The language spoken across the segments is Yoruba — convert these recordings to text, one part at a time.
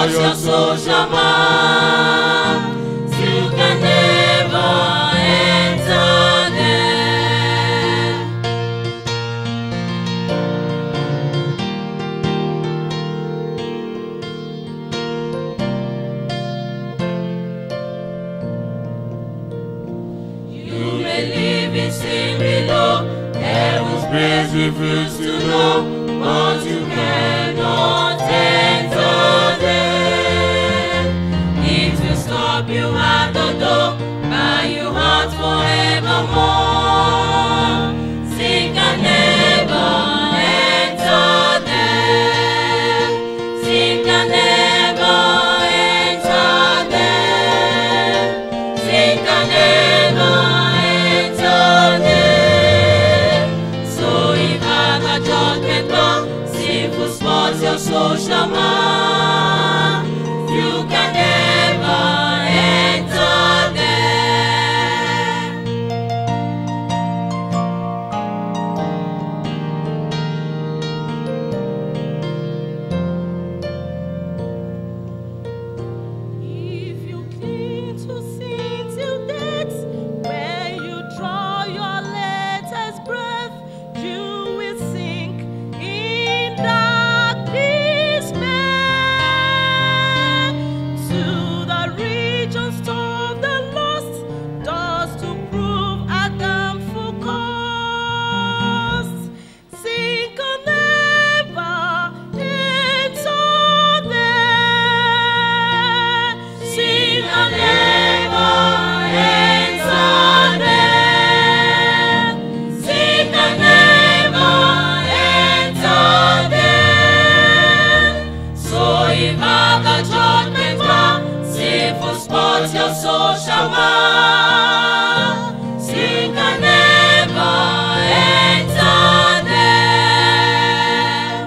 spoils your social mind. You can never enter there. You may live in sin below, heaven's praise refuse to know, but you cannot enter there. It will stop you at the door, buy you out forevermore. Sin can never enter there. Sin can never enter there. Sin can never enter there. So if I got judgment come, sinful spots your social mind. You can never enter there. If you cling to sin till death, where you draw your latest breath, you will sink in dark despair. To the regions of the lost, doors to prove Adam full cost. Sin can never enter there. Sin can never enter there. Sin can never enter there. So if I got judgment come, sinful spots your social mind. Sin can never enter there.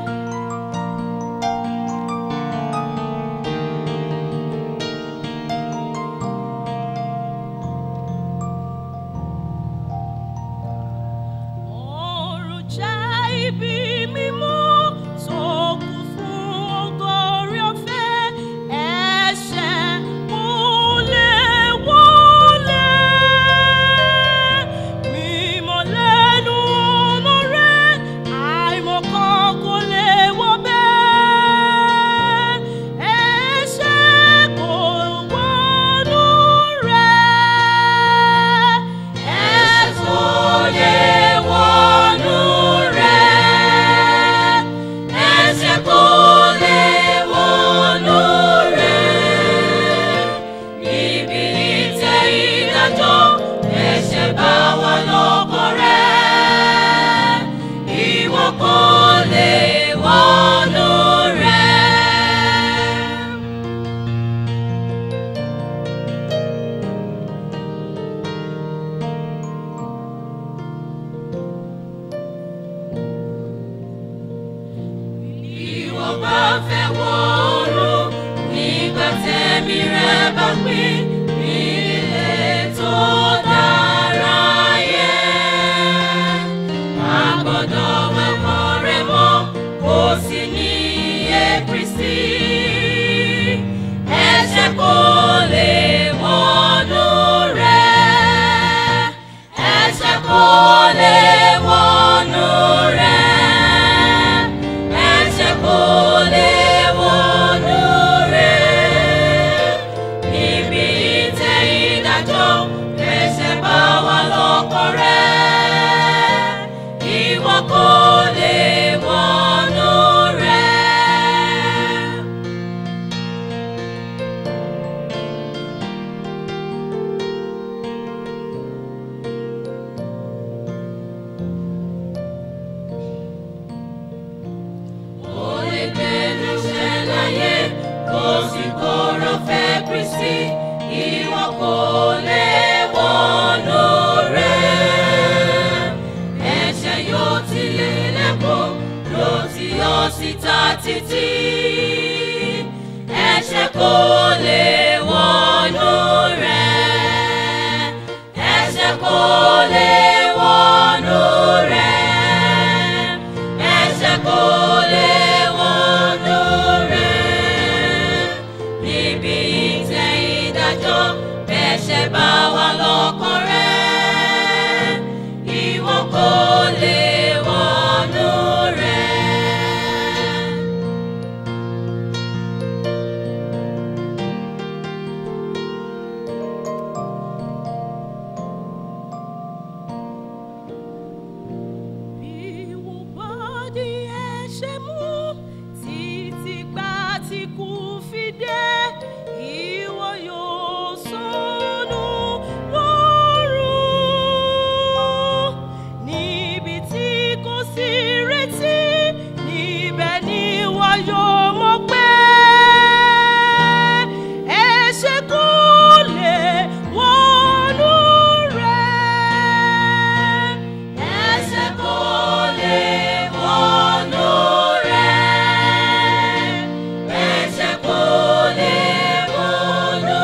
Ọ̀run jẹ́ ibi mímọ́ tó kún fún ọgọ́rin ọ̀fẹ́. Ẹ̀ṣẹ̀ kò lè wọlé. Mímọ́ lẹ́nu ọ̀nà rẹ̀, àìmọ̀kan kò lè wọbẹ̀. Ẹ̀ṣẹ̀ kò wọnú rẹ̀. Ẹ̀ṣẹ̀ kò lè wọnú rẹ̀. Ẹ̀ṣẹ̀ kò lè wọnú rẹ̀. Níbi ìtẹ́ ìdájọ́, ẹ̀ṣẹ̀ bá wà lọ́kàn rẹ̀. Ìwọ kò lè wọnú rẹ̀. Ìwọ bá fẹ́ wọ ọ̀run nígbà tẹ́mi rẹ̀ bá pín ilé tó dára yẹn. A gbọ́dọ̀ wẹ̀kọ́ rẹ̀ mọ́ kó sì ní iye Kristi. Ẹ̀ṣẹ̀ kò lè wọnú rẹ̀. Ẹ̀ṣẹ̀ kò lè wọnú rẹ̀. Ẹ̀ṣẹ̀ kò lè wọnú rẹ̀. Níbi ìtẹ́ ìdájọ́, ẹ̀ṣẹ̀ bá wà lọ́kàn rẹ̀. Ìwọ kò lè wọnú rẹ̀. Ó lè gbẹnu ṣẹláyé, kò sì kọ̀rọ̀ fẹ́ Kristi, ìwọ kò lè wọnú rẹ̀. Ẹ̀ṣẹ̀ yóò ti lé lẹ́kọ̀ọ́, ló ti yọ síta títí. Ẹ̀ṣẹ̀ kò lè wọnú rẹ̀. Ẹ̀ṣẹ̀ kò lè wọnú rẹ̀. Ẹ̀ṣẹ̀ kò lè wọnú rẹ̀. ẹ̀ṣẹ̀ bá wà lọ́kàn rẹ̀ ìwọ kò lè wọnú rẹ̀. Bí wo bá di ẹ̀ṣẹ̀ mú títí gbà tí kú fi dé, ìwọ yóò sọnù lọ́rùn. Níbi tí kò sí retí, níbẹ̀ ni wọ́n yóò mọ̀ pé ẹ̀ṣẹ̀ kò lè wọnú rẹ̀. Ẹ̀ṣẹ̀ kò lè wọnú rẹ̀. Ẹ̀ṣẹ̀ kò lè wọnú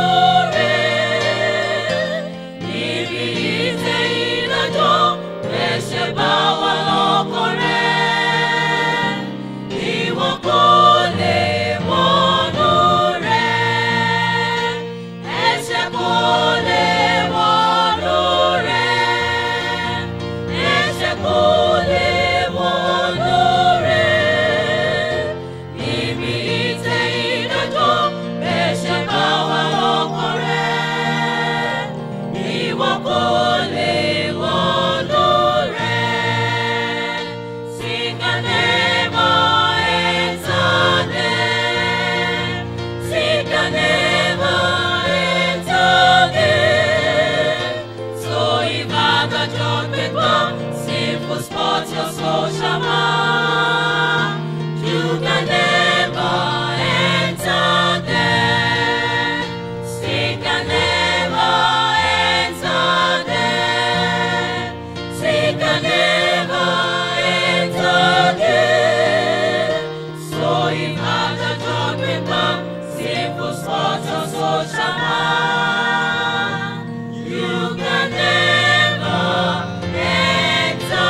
rẹ̀. Níbi ìtẹ́ ìdájọ́, ẹ̀ṣẹ̀ bá wà lọ́kàn rẹ̀. Ìwọ kò lè wọnú rẹ̀. Ẹ̀ṣẹ̀ kò lè wọnú rẹ̀. Ẹ̀ṣẹ̀ kò lè wọnú rẹ̀. Níbi ìtẹ́ ìdájọ́, ẹ̀ṣẹ̀ bá wà lọ́kàn rẹ̀. Ìwọ kò lè wọnú rẹ̀. Sing a never enter there. Sing a never enter there. So if the judgment come, sinful spot your soul shall mark. You can never enter there. Sin can never enter there. Sin can never enter there. So if the judgment come, sinful spot your soul shall mark. You can never enter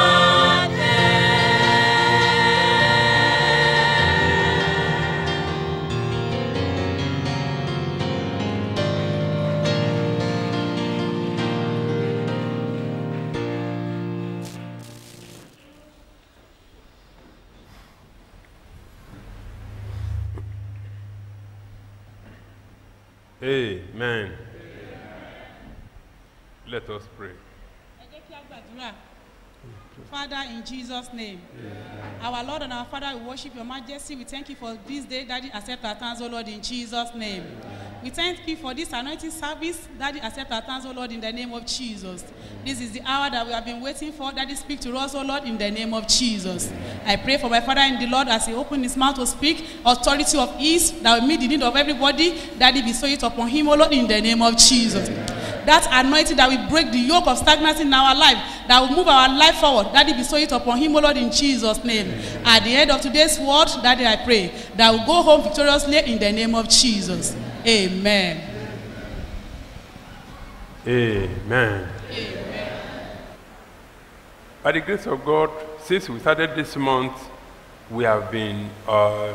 there. Amen. Let us pray. Ẹ jẹ́ kí a gbàdúrà. Father, in Jesus' name, our Lord and our Father, we worship your majesty. We thank you for this day, Daddy. Accept our thanks, O Lord, in Jesus' name. We thank you for this anointing service, Daddy. Accept our thanks, O Lord, in the name of Jesus. This is the hour that we have been waiting for. Daddy, speak to us, O Lord, in the name of Jesus. I pray for my Father in the Lord as he opened his mouth to speak, authority of ease that will meet the need of everybody. Daddy, bestow it upon him, O Lord, in the name of Jesus. That anointing that will break the yoke of stagnancy in our life, that will move our life forward. Daddy, bestow it upon him, O Lord, in Jesus' name. At the end of today's word, Daddy, I pray that we'll go home victoriously in the name of Jesus. Amen. Amen. By the grace of God, since we started this month, we have been uh,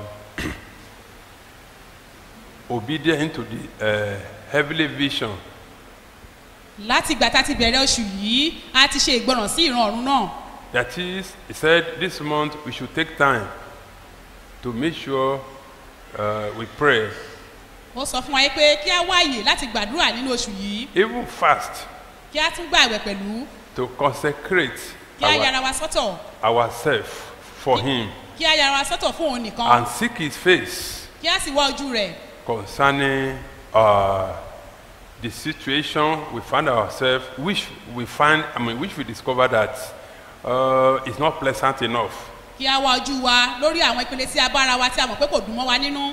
obedient to the uh, heavenly vision láti ìgbà tá a ti bẹ̀rẹ̀ oṣù yìí a ti ṣe ìgbọràn sí ìran ọ̀run náà That is, he said this month we should take time to make sure uh, we pray, ó sọ fún wa yìí pé kí á wáyè láti gbàdúrà nínú oṣù yìí even fast, kí á tún gbààwẹ̀ pẹ̀lú to consecrate kí á our, yára wa sọ́tọ̀ ourselves for Him kí á yára wa sọ́tọ̀ fún òun nìkan and seek His face kí á sì wá ojú rẹ̀ concerning uh, the situation we find ourselves, which we find, I mean, which we discover that uh, is not pleasant enough. kí á wá ojú wa lórí àwọn ìpele tí a bá ara wa tí a mọ̀ pé kò dùn mọ́ wa nínú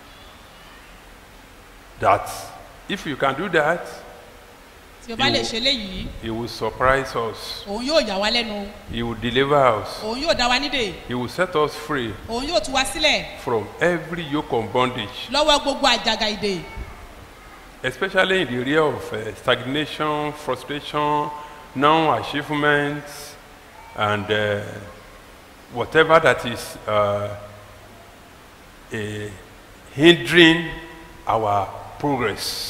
That if you can do that, tí o bá lè Ìwọ- ṣe léyìí He will surprise us. òun yóò yà wá lẹ́nu He will deliver us. òun yóò dá wa nídè He will set us free òun yóò tú wa sílẹ̀ from every yoke of bondage, lọ́wọ́ gbogbo àjàgà ìdè especially in the area of uh, stagnation, frustration, non-achievement, and uh, whatever that is uh, eh, hindering our progress.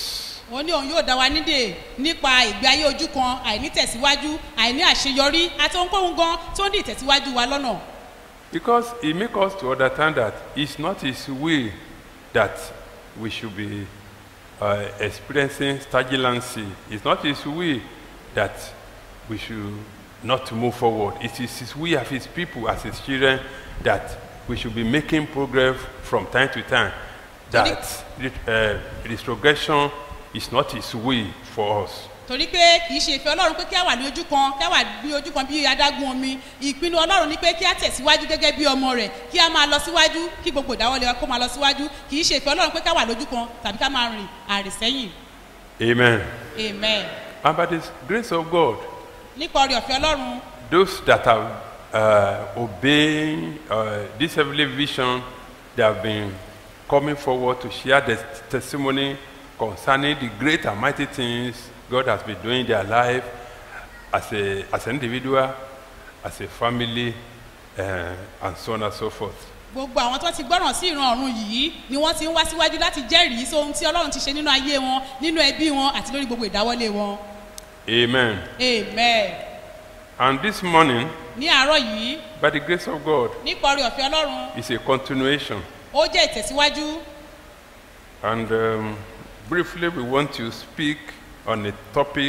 òun ní òun yóò dá wa nídè nípa ìgbé ayé ojú kan àìní tẹ̀síwájú àìní àṣeyọrí àti ohunkóhun gan tó ń dì tẹ̀síwájú wa lọ́nà Because He makes us to understand that it's not His will that we should be uh, experiencing stagnancy. It's not His will that we should not move forward. It is His will of His people, as His children, that we should be making progress from time to time. That uh, this progression is not His will for us. torí pé kì í ṣe ìfẹ́ ọlọ́run pé kí á wà ní ojú kan kí á wà ní ojú kan bí adágún omi ìpinnu ọlọ́run ni pé kí á tẹ̀síwájú gẹ́gẹ́ bí ọmọ rẹ̀ kí á máa lọ síwájú kí gbogbo ìdáwọ́lé wa kó máa lọ síwájú kì í ṣe ìfẹ́ ọlọ́run pé ká wà lójú kan tàbí ká máa rìn àrìsẹ́yìn Amen. amen And by the grace of God, nípa ọrẹ ọ̀fẹ́ ọlọ́run those that are uh, obeying uh, this heavenly vision, they have been coming forward to share the testimony concerning the great and mighty things God has been doing in their life as, a, as an individual, as a family, uh, and so on and so forth. gbogbo àwọn tó ti gbọ́ràn sí ìran ọ̀run yìí ni wọ́n ti ń wá síwájú láti jẹ́rìí sí ohun tí ọlọ́run ti ṣe nínú ayé wọn nínú ẹbí wọn àti lórí gbogbo ìdáwọ́lé wọn Amen. amen And this morning, ní àárọ̀ yìí by the grace of God, nípa ọrẹ ọ̀fẹ́ ọlọ́run is a continuation. ó jẹ́ ìtẹ̀síwájú And um, briefly, we want to speak on a topic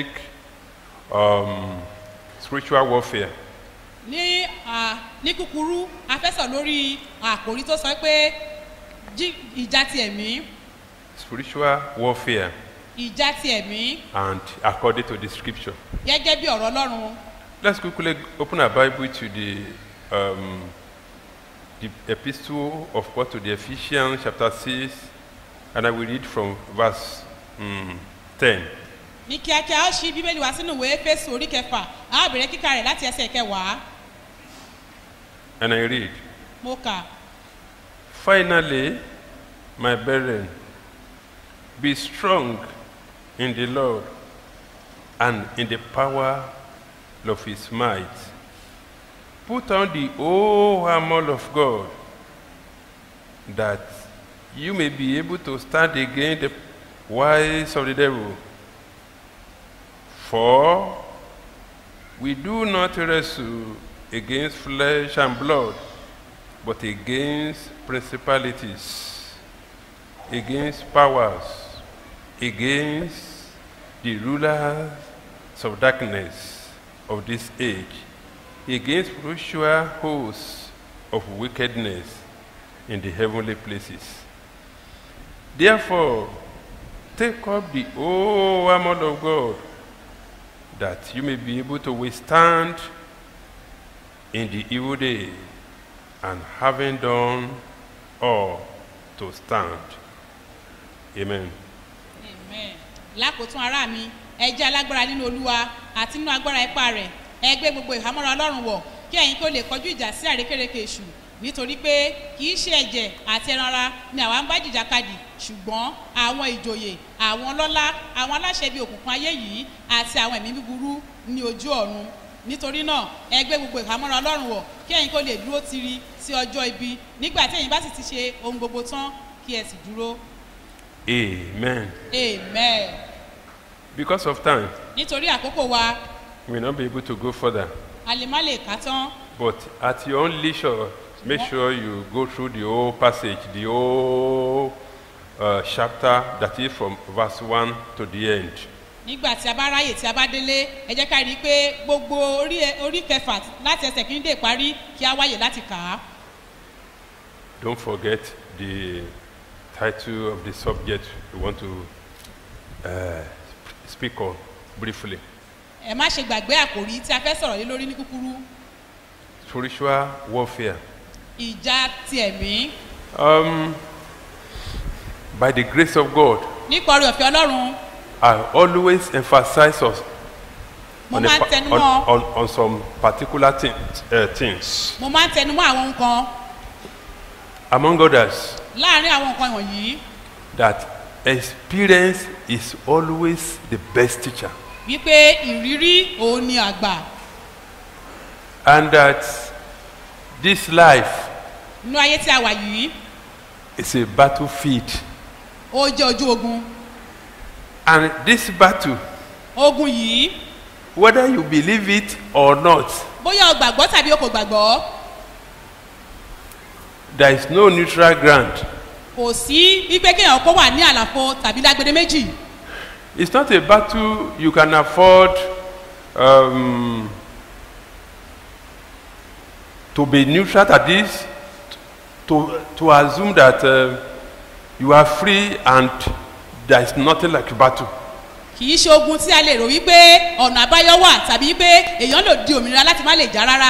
um, spiritual warfare. ní à, ní kúkúrú a fẹ́ sọ lórí àkòrí tó sọ pé jí- ìjà ti ẹ̀mí Spiritual warfare, ìjà ti ẹ̀mí and according to the scripture. gẹ́gẹ́ bí ọ̀rọ̀ ọlọ́run Let's quickly open our Bible to the, um, the epistle of Paul to the Ephesians, chapter 6, and I will read from verse um, 10. ní kíákíá ó ṣí bíbélì wá sínú ìwé fésù orí kẹfà á bẹ̀rẹ̀ kíkà rẹ̀ láti ẹsẹ̀ kẹwàá And I read. mo kà Finally, my brethren, be strong in the Lord and in the power of his might. Put on the whole armor of God that you may be able to stand against the wiles of the devil. For we do not wrestle against flesh and blood, but against principalities, against powers, against the rulers of darkness of this age, against spiritual hosts of wickedness in the heavenly places. Therefore, take up the whole armor of God, that you may be able to withstand in the evil day, and having done all to stand. Amen. Amen. lákòótún ará mi ẹ jẹ́ alágbára nínú olúwa àti nínú agbára ipá rẹ̀ ẹ gbé gbogbo ìhámọ́ra ọlọ́run wọ̀ kí ẹ̀yin kó lè kọjú ìjà sí àrékérekè èṣù nítorí pé kì í ṣe ẹ̀jẹ̀ àti ẹran ara ni àwa ń bá jìjàkadì ṣùgbọ́n àwọn ìjòyè àwọn ọlọ́lá àwọn aláṣẹ bíi òkùnkùn ayé yìí àti àwọn ẹ̀mí búburú ní ojú ọ̀run nítorí náà ẹ gbé gbogbo ìhámọ́ra ọlọ́run wọ̀ kí ẹ̀yin kó lè dúró tiri sí ọjọ́ ibi nígbà tí ẹ̀yin bá sì ti ṣe ohun gbogbo tán kí ẹ sì dúró Amen. amen. Because of time, nítorí àkókò wa we will not be able to go further. a lè má lè kà tán But at your own leisure, make sure you go through the whole passage, the whole uh, chapter that is from verse 1 to the end. nígbà tí a bá ráyè tí a bá délé ẹ jẹ́ ká rí i pé gbogbo orí ẹ- orí kẹfà láti ẹsẹ̀ kìíní dé ìparí kí a wáyè láti kà á Don't forget the title of the subject we want to uh, speak on briefly. ẹ má ṣe gbàgbé àkòrí tí a fẹ́ sọ̀rọ̀ lé lórí ní kúkúrú Spiritual warfare. ìjà ti ẹ̀mí Um, by the grace of God, nípa orí ọ̀fẹ́ ọlọ́run I always emphasize us mo on, a máa ń pa- tẹnu on, mọ́ on, on some particular things, uh, things. mo máa ń tẹnu mọ́ àwọn nǹkan Among others, láàrin àwọn nǹkan wọ̀nyí that experience is always the best teacher. wípé ìrírí òun ni àgbà And that this life nínú ayé tí a wà yìí is a battlefield. ó jẹ́ ojú ogun And this battle, ogun yìí whether you believe it or not, bóyá o gbàgbọ́ tàbí o kò gbàgbọ́ there is no neutral ground. kò sí wípé kéèyàn kó wà ní àlàfo tàbí lágbede méjì It's not a battle you can afford um, to be neutral at this, to, to assume that uh, you are free and there is nothing like battle. kì í ṣe ogun tí a lè rò wípé ọ̀nà àbáyọ wà tàbí wípé èèyàn lè di òmìnira láti má lè já rárá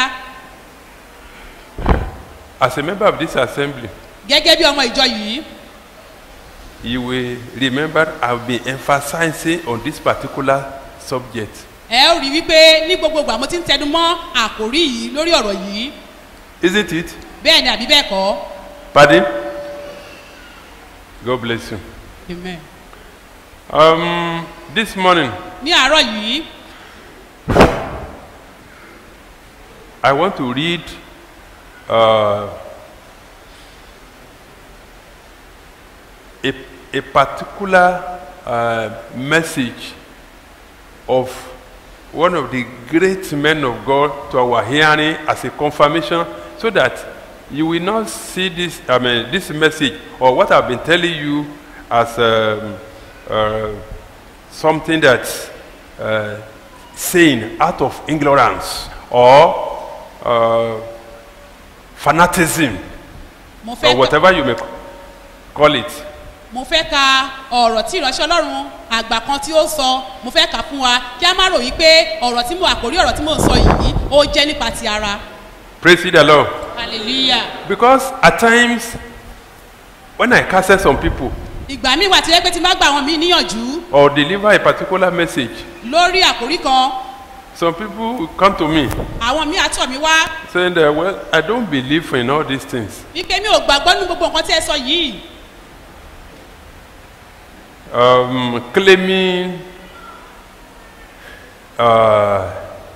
As a member of this assembly, gẹ́gẹ́ bí ọmọ ìjọ yìí you will remember I've been emphasizing on this particular subject. ẹ ó rí wípé ní gbogbo ìgbà mo ti ń tẹnu mọ́ àkòrí yìí lórí ọ̀rọ̀ yìí Isn't it? bẹ́ẹ̀ ni àbí bẹ́ẹ̀ kọ́ Pardon? God bless you. amen Um, this morning, ní àárọ̀ yìí I want to read uh, a, a particular uh, message of one of the great men of God to our hearing as a confirmation so that you will not see this, I mean, this message or what I've been telling you as um, uh, something that's uh, saying out of ignorance or uh, fanaticism mo or fẹ́ ka whatever you may call it. mo fẹ́ ka ọ̀rọ̀ tí ìránṣẹ́ ọlọ́run àgbà kan tí ó sọ mo fẹ́ kà fún wa kí a má rò wípé ọ̀rọ̀ tí mo àkórí ọ̀rọ̀ tí mo ń sọ yìí ó jẹ́ nípa ti ara Praise ye the Lord. hallelujah Because at times, when I counsel some people ìgbà míì wà tí wọ́n pé tí má gbà wọn mí níyànjú or deliver a particular message, lórí àkórí kan some people will come to me àwọn míì àtọ̀ mi wá saying that, well, I don't believe in all these things. wípé mi ò gbàgbọ́ nínú gbogbo nǹkan tí ẹ sọ yìí Um, claiming uh,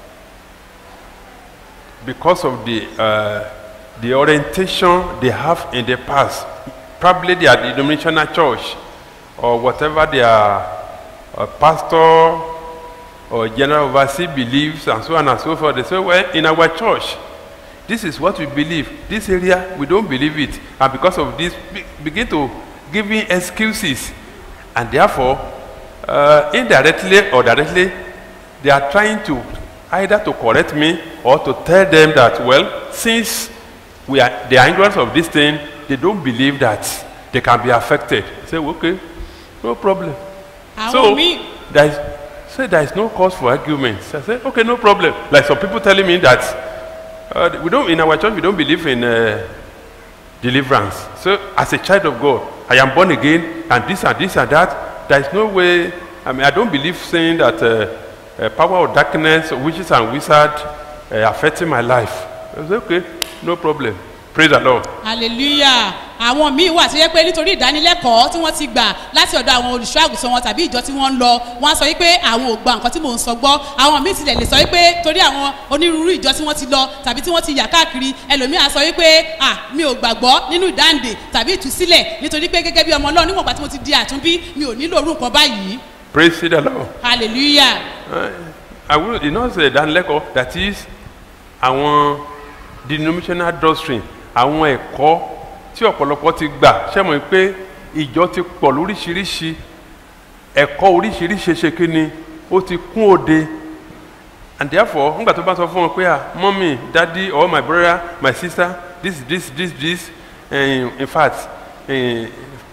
because of the, uh, the orientation they have in the past, probably their denominational church or whatever their uh, pastor or general overseer believes and so on and so forth. They say, well, in our church, this is what we believe. This area, we don't believe it. And because of this, be- begin to give me excuses. And therefore, uh, indirectly or directly, they are trying to either to correct me or to tell them that, well, since we are the ignorance of this thing, they don't believe that they can be affected. Say, okay, no problem. àwọn So míì there is say there is no cause for arguments. I say okay, no problem. Like some people telling me that uh, we don't in our church we don't believe in uh, deliverance. So as a child of God, I am born again, and this and this and that. There is no way. I mean, I don't believe saying that uh, uh, power of darkness, witches and wizards, uh, affecting my life. I say okay, no problem. Praise the Lord. hallelujah àwọn míì wà tó yẹ pé nítorí ìdánilẹ́kọ̀ọ́ tí wọ́n ti gbà láti ọ̀dọ̀ àwọn olùṣọ́ àgùntàn wọn tàbí ìjọ tí wọ́n ń lọ wọ́n á sọ wípé àwọn ò gba nǹkan tí mò ń sọ gbọ́ àwọn míì tilẹ̀ lè sọ wípé torí àwọn onírúurú ìjọ tí wọ́n ti lọ tàbí tí wọ́n ti yà káàkiri ẹlòmíì á sọ wípé à mi ò gbàgbọ́ nínú ìdáǹdè tàbí ìtúsílẹ̀ nítorí pé gẹ́gẹ́ bí ọmọ ọlọ́run níwọ̀n ìgbà tí mo ti di àtúnbí mi ò nílò orú nǹkan báyìí Praise the Lord. hallelujah Uh, I will, you know, say ìdánilẹ́kọ̀ọ́ that is àwọn denominational doctrine àwọn ẹ̀kọ́ tí ọ̀pọ̀lọpọ̀ ti gbà ṣẹ́mọ̀ pé ìjọ ti pọ̀ lóríṣiríṣi ẹ̀kọ́ oríṣiríṣi ṣe kí ni ó ti kún òde and therefore nígbà tó bá sọ fún wọn pé ah mọ́mí dadi or my brother my sister this this this this uh, in fact eh,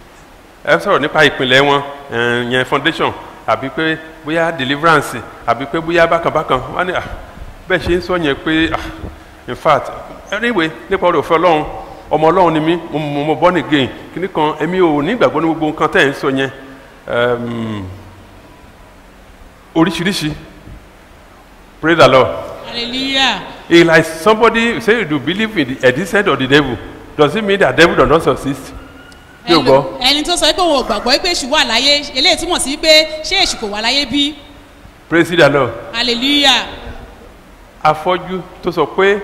ẹ sọ̀rọ̀ nípa ìpìlẹ̀ wọn eh, yẹn foundation àbí pé bóyá deliverance àbí pé bóyá bákanbákan wọn ni ah, bẹ́ẹ̀ ṣe ń sọ yẹn pé ah, in fact anyway nípa ọ̀rọ̀ òfin ọlọ́run ọmọ ọlọ́run ni mí mo mo mo born again kíní kan èmi ò ní ìgbàgbọ́ ní gbogbo nǹkan tẹ́ ẹ̀ ń sọ yẹn um, oríṣiríṣi praise the lord hallelujah it's like somebody say you believe in the existence of the devil does it mean that devil does not exist yóò gbọ́. Ẹlò- ẹni tó sọ pé òun ò gbàgbọ́ pé èṣù wà láyé eléyìí túmọ̀ sí pé ṣé èṣù kò wà láyé bí praise the lord hallelujah afọ́jú tó sọ pé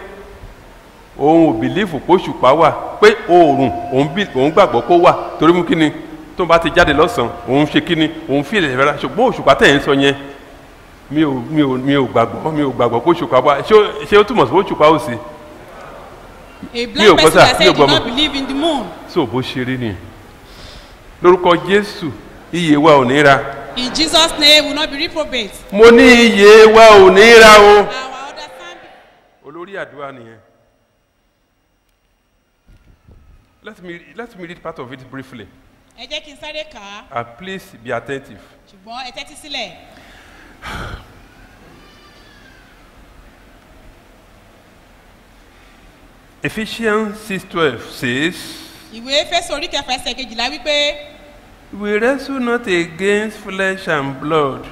òun ò bìlífù pé òṣùpá wà pé oòrùn òun bí- òun gbàgbọ́ kó wà torí mú kí ni tó bá ti jáde lọ́sàn-án òun ṣe kíni òun fi ilẹ̀ rárá ṣùgbọ́n òṣùpá tẹ̀ ń sọ yẹn mi ò mi ò mi ò gbàgbọ́ mi ò gbàgbọ́ pé òṣùpá wá ṣé ó- ṣé ó túmọ̀ sí pé òṣùpá ò sí A Mi ò blind gbọ́ person sà, that mi said ò he did gbọ́ not mọ́. believe in the moon. so bó ṣe rí nìyẹn lórúkọ jésù iye wa ò ní ra In Jesus' name, we will not be reprobate. mo ní iye wa ò ní ra o. Our understanding. olórí àdúrà nìyẹn let me let me read part of it briefly Ẹ jẹ́ kí n sáré kà á, and please be attentive ṣùgbọ́n ẹ tẹ́tí sílẹ̀. ephesians six twelve says Ìwé Fésù orí kẹfà ẹsẹ̀ kejìlá wípé we wrestle not against flesh and blood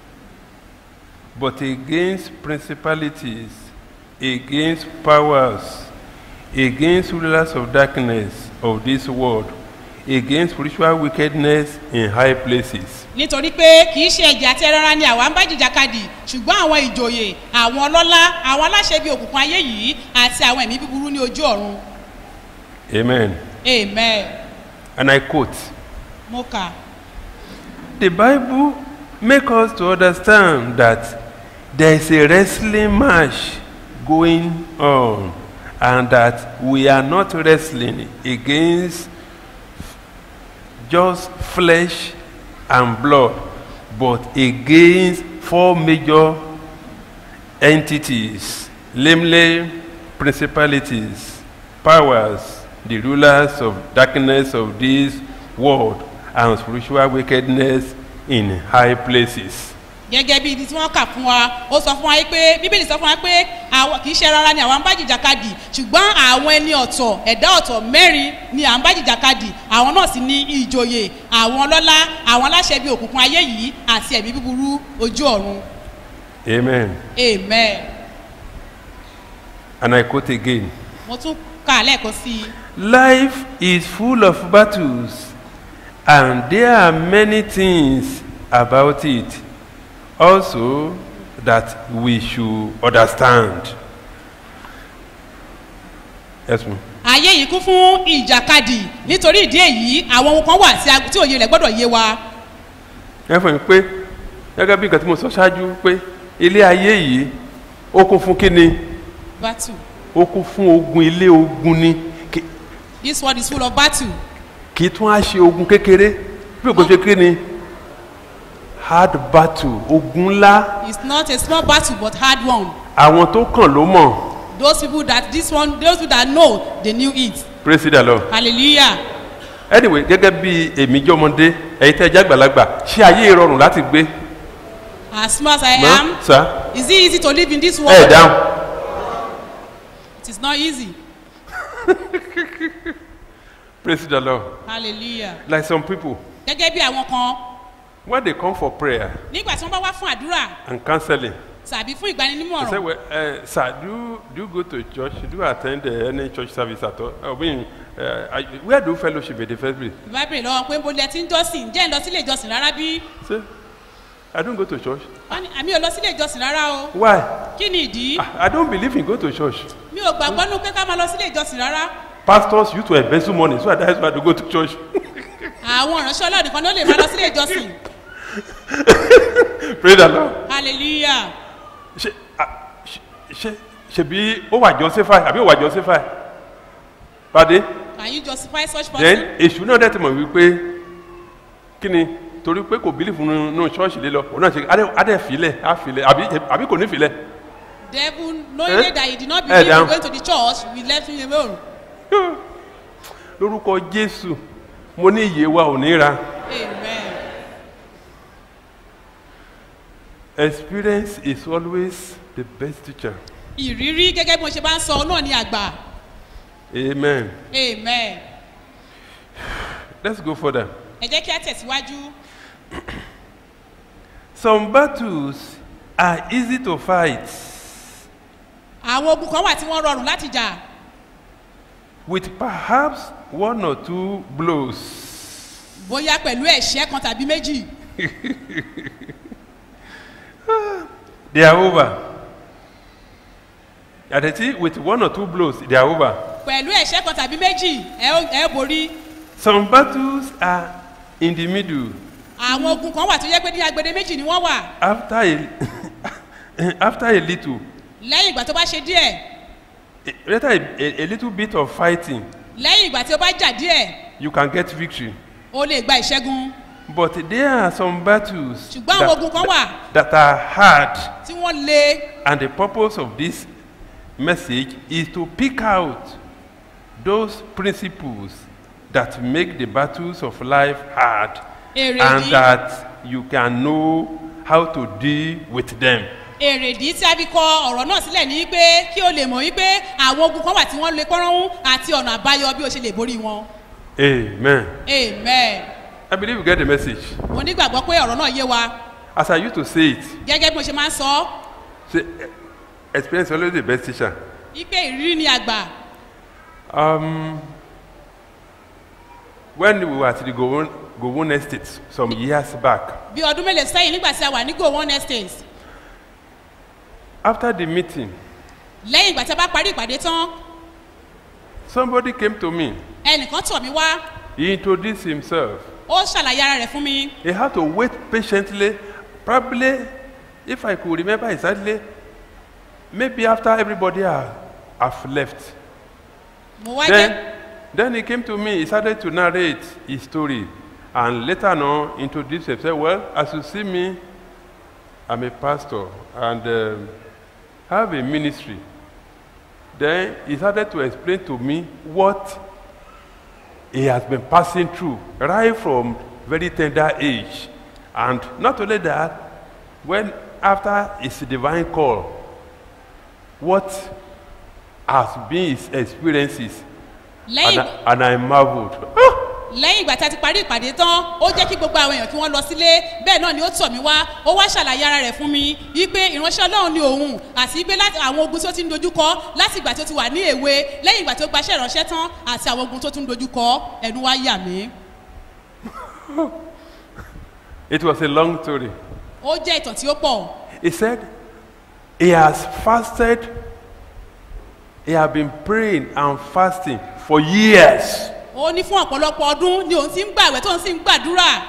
but against principalities against powers against rulers of darkness of this world against spiritual wickedness in high places. nítorí pé kì í ṣe ẹ̀jẹ̀ àti ẹran ara ni àwa ń bá jìjàkadì ṣùgbọ́n àwọn ìjòyè àwọn ọlọ́lá àwọn aláṣẹ bíi òkùnkùn ayé yìí àti àwọn ẹ̀mí búburú ní ojú ọ̀run. amen. Amen. And I quote, Mo kà. the Bible make us to understand that there is a wrestling match going on and that we are not wrestling against just flesh and blood but against four major entities namely principalities powers the rulers of darkness of this world and spiritual wickedness in high places. gẹ́gẹ́ bí ibi tí wọ́n kà fún wa ó sọ fún wa yìí pé bíbélì sọ fún wa pé àwọn kì í ṣe rárá ni àwọn ń bá jìjàkadì ṣùgbọ́n àwọn ẹni ọ̀tọ̀ ẹ̀dá ọ̀tọ̀ mẹ́rin ni à ń bá jìjàkadì àwọn náà sì ní ìjòyè àwọn ọlọ́lá àwọn aláṣẹ bíi òkùnkùn ayé yìí àti ẹ̀mí búburú ojú ọ̀run amen. amen and i quote again. mo tún kà á lẹ́ẹ̀kan sí i life is full of battles and there are many things about it also that we should understand. yes ma'am. ayé yìí kún fún ìjàkadì nítorí ìdí èyí àwọn ohun kan wà tí a- tí òye rẹ̀ gbọ́dọ̀ yé wa ẹ fún mi pé gẹ́gẹ́ bí nǹkan tí mo sọ ṣáájú pé ilé ayé yìí ó kún fún kíni battle ó kún fún ogun ilé ogun ni Kì- this world is full of battle kì í tún á ṣe ogun kékeré bí ògùn ṣe kíni hard battle ogun ńlá it's not a small battle but hard one àwọn tó kàn ló mọ̀ those people that this one those people that know they knew it praise the lord hallelujah anyway gẹ́gẹ́ bí èmi jọmọdé ẹ̀yin tẹ́ ẹ jẹ́ àgbàlagbà ṣé ayé rọrùn láti gbé as small as i mọ́ am sá is it easy to live in this ẹ̀ world dáhùn it is not easy praise the lord hallelujah like some people gẹ́gẹ́ bí àwọn kan when they come for prayer nígbà tí wọ́n bá wá fún àdúrà and counseling tàbí fún they say ìgbaninímọ̀ràn well uh, sir do you, do you go to church do you attend uh, any church service at all i mean uh, I, where do fellowship in the first place ìbá bèrè lọ́wọ́ pé bó lẹ ti ń jọ́sìn jẹ́ ń lọ sílé ìjọsìn rárá bí say i don't go to church wọ́n ní àmì ò lọ sílé ìjọsìn rárá o why kí ni ìdí i, I don't believe in go to church mi ò gbàgbọ́ nú pé ká máa lọ sílé ìjọsìn rárá pastors used to embezzle money so that's why i don't go to church àwọn ìránṣẹ́ ọlọ́ọ̀dì kan ló lè máa lọ sílé ìjọsìn praise the lord hallelujah ṣe ah, ṣe- ṣe ṣebí ó wà justify àbí ó wà justify pàdé can you justify such person then èṣù náà dẹ̀ ti mọ̀ wípé kí ni torí pé kò bílífù nínú ṣọ́ọ̀ṣì lé lọ òun náà ṣe adé- adé filẹ̀ á filẹ̀ àbí àbí kò ní filẹ̀ devil knowing Eh? that he did not Eh, believe in down. going to the church we left him alone lórúkọ jésù mo ní iye wa ò ní ra amen experience is always the best teacher ìrírí gẹ́gẹ́ bí mo ṣe bá ń sọ náà ni àgbà amen amen let's go further ẹ jẹ́ kí á tẹ̀síwájú some battles are easy to fight àwọn ogun kan wà tí wọ́n rọrùn láti jà with perhaps one or two blows bóyá pẹ̀lú ẹ̀ṣẹ́ kan tàbí méjì they are over àdètí with one or two blows they are over pẹ̀lú ẹ̀ṣẹ́ kan tàbí méjì ẹ ó ẹ ó borí some battles are in the middle. àwọn ogun kan wà tó yẹ pé ní agbede méjì ni wọ́n wà After a, after a little, lẹ́yìn ìgbà tó bá ṣe díẹ̀ a- after a, a, a little bit of fighting, lẹ́yìn ìgbà tí ó bá jà díẹ̀ you can get victory. o lè gba ìṣẹ́gun But there are some battles ṣùgbọ́n àwọn ogun kan wà that are hard, tí wọ́n le and the purpose of this message is to pick out those principles that make the battles of life hard, èrè and yìí that you can know how to deal with them. èrèdí tí a fi kọ ọ̀rọ̀ náà sílẹ̀ ní pé kí o lè mọ̀ wípé àwọn ogun kan wà tí wọ́n lè pọ́nrọ́hún àti ọ̀nà àbáyọ bí o ṣe lè borí wọn. Amen. amen. I believe you get the message. mo nígbàgbọ́ pé ọ̀rọ̀ náà yé wa As I used to say it, gẹ́gẹ́ bí mo ṣe máa ń sọ ọ́ say, eh, experience is always the best teacher. wípé ìrírí ni àgbà Um, when we were at the Gowon, Gowon Estate some years back, bí ọdún mélòó sẹ́yìn nígbà tí a wà ní go one estate after the meeting, lẹ́yìn ìgbà tí a bá parí ìpàdé tán somebody came to me. ẹnìkan tọ̀ mí wá He introduced himself. ó ṣàlàyé ara rẹ̀ fún mi He had to wait patiently. Probably, if I could remember exactly, maybe after everybody have, have left. mo wá jẹ́ Then, then he came to me. He started to narrate his story, and later on introduced himself. Well, as you see me, I'm a pastor and um, have a ministry. Then he started to explain to me what he has been passing through right from very tender age, and not only that, when after his divine call, what has been his experiences and lẹ́yìn I, and I marveled. Ah! lẹ́yìn ìgbà tí a ti parí ìpàdé tán ó jẹ́ kí gbogbo àwọn èèyàn kí wọ́n lọ sílé bẹ́ẹ̀ náà ni ó tọ̀ mí wá ó wá ṣàlàyé ara rẹ̀ fún mi wípé ìránṣẹ́ ọlọ́run ni òun àti wípé láti àwọn ogun tí ó ti ń dojúkọ láti ìgbà tí ó ti wà ní èwe lẹ́yìn ìgbà tí ó gbaṣẹ́ ìránṣẹ́ tán àti àwọn ogun tó tún dojúkọ ẹnu wá yà mí. It was a long story. ó jẹ́ ìtàn tí ó pọ̀ He said he has fasted, he has been praying and fasting for years. ó ní fún ọ̀pọ̀lọpọ̀ ọdún ni òun ti ń gbàwẹ̀ tóun sì ń gbàdúrà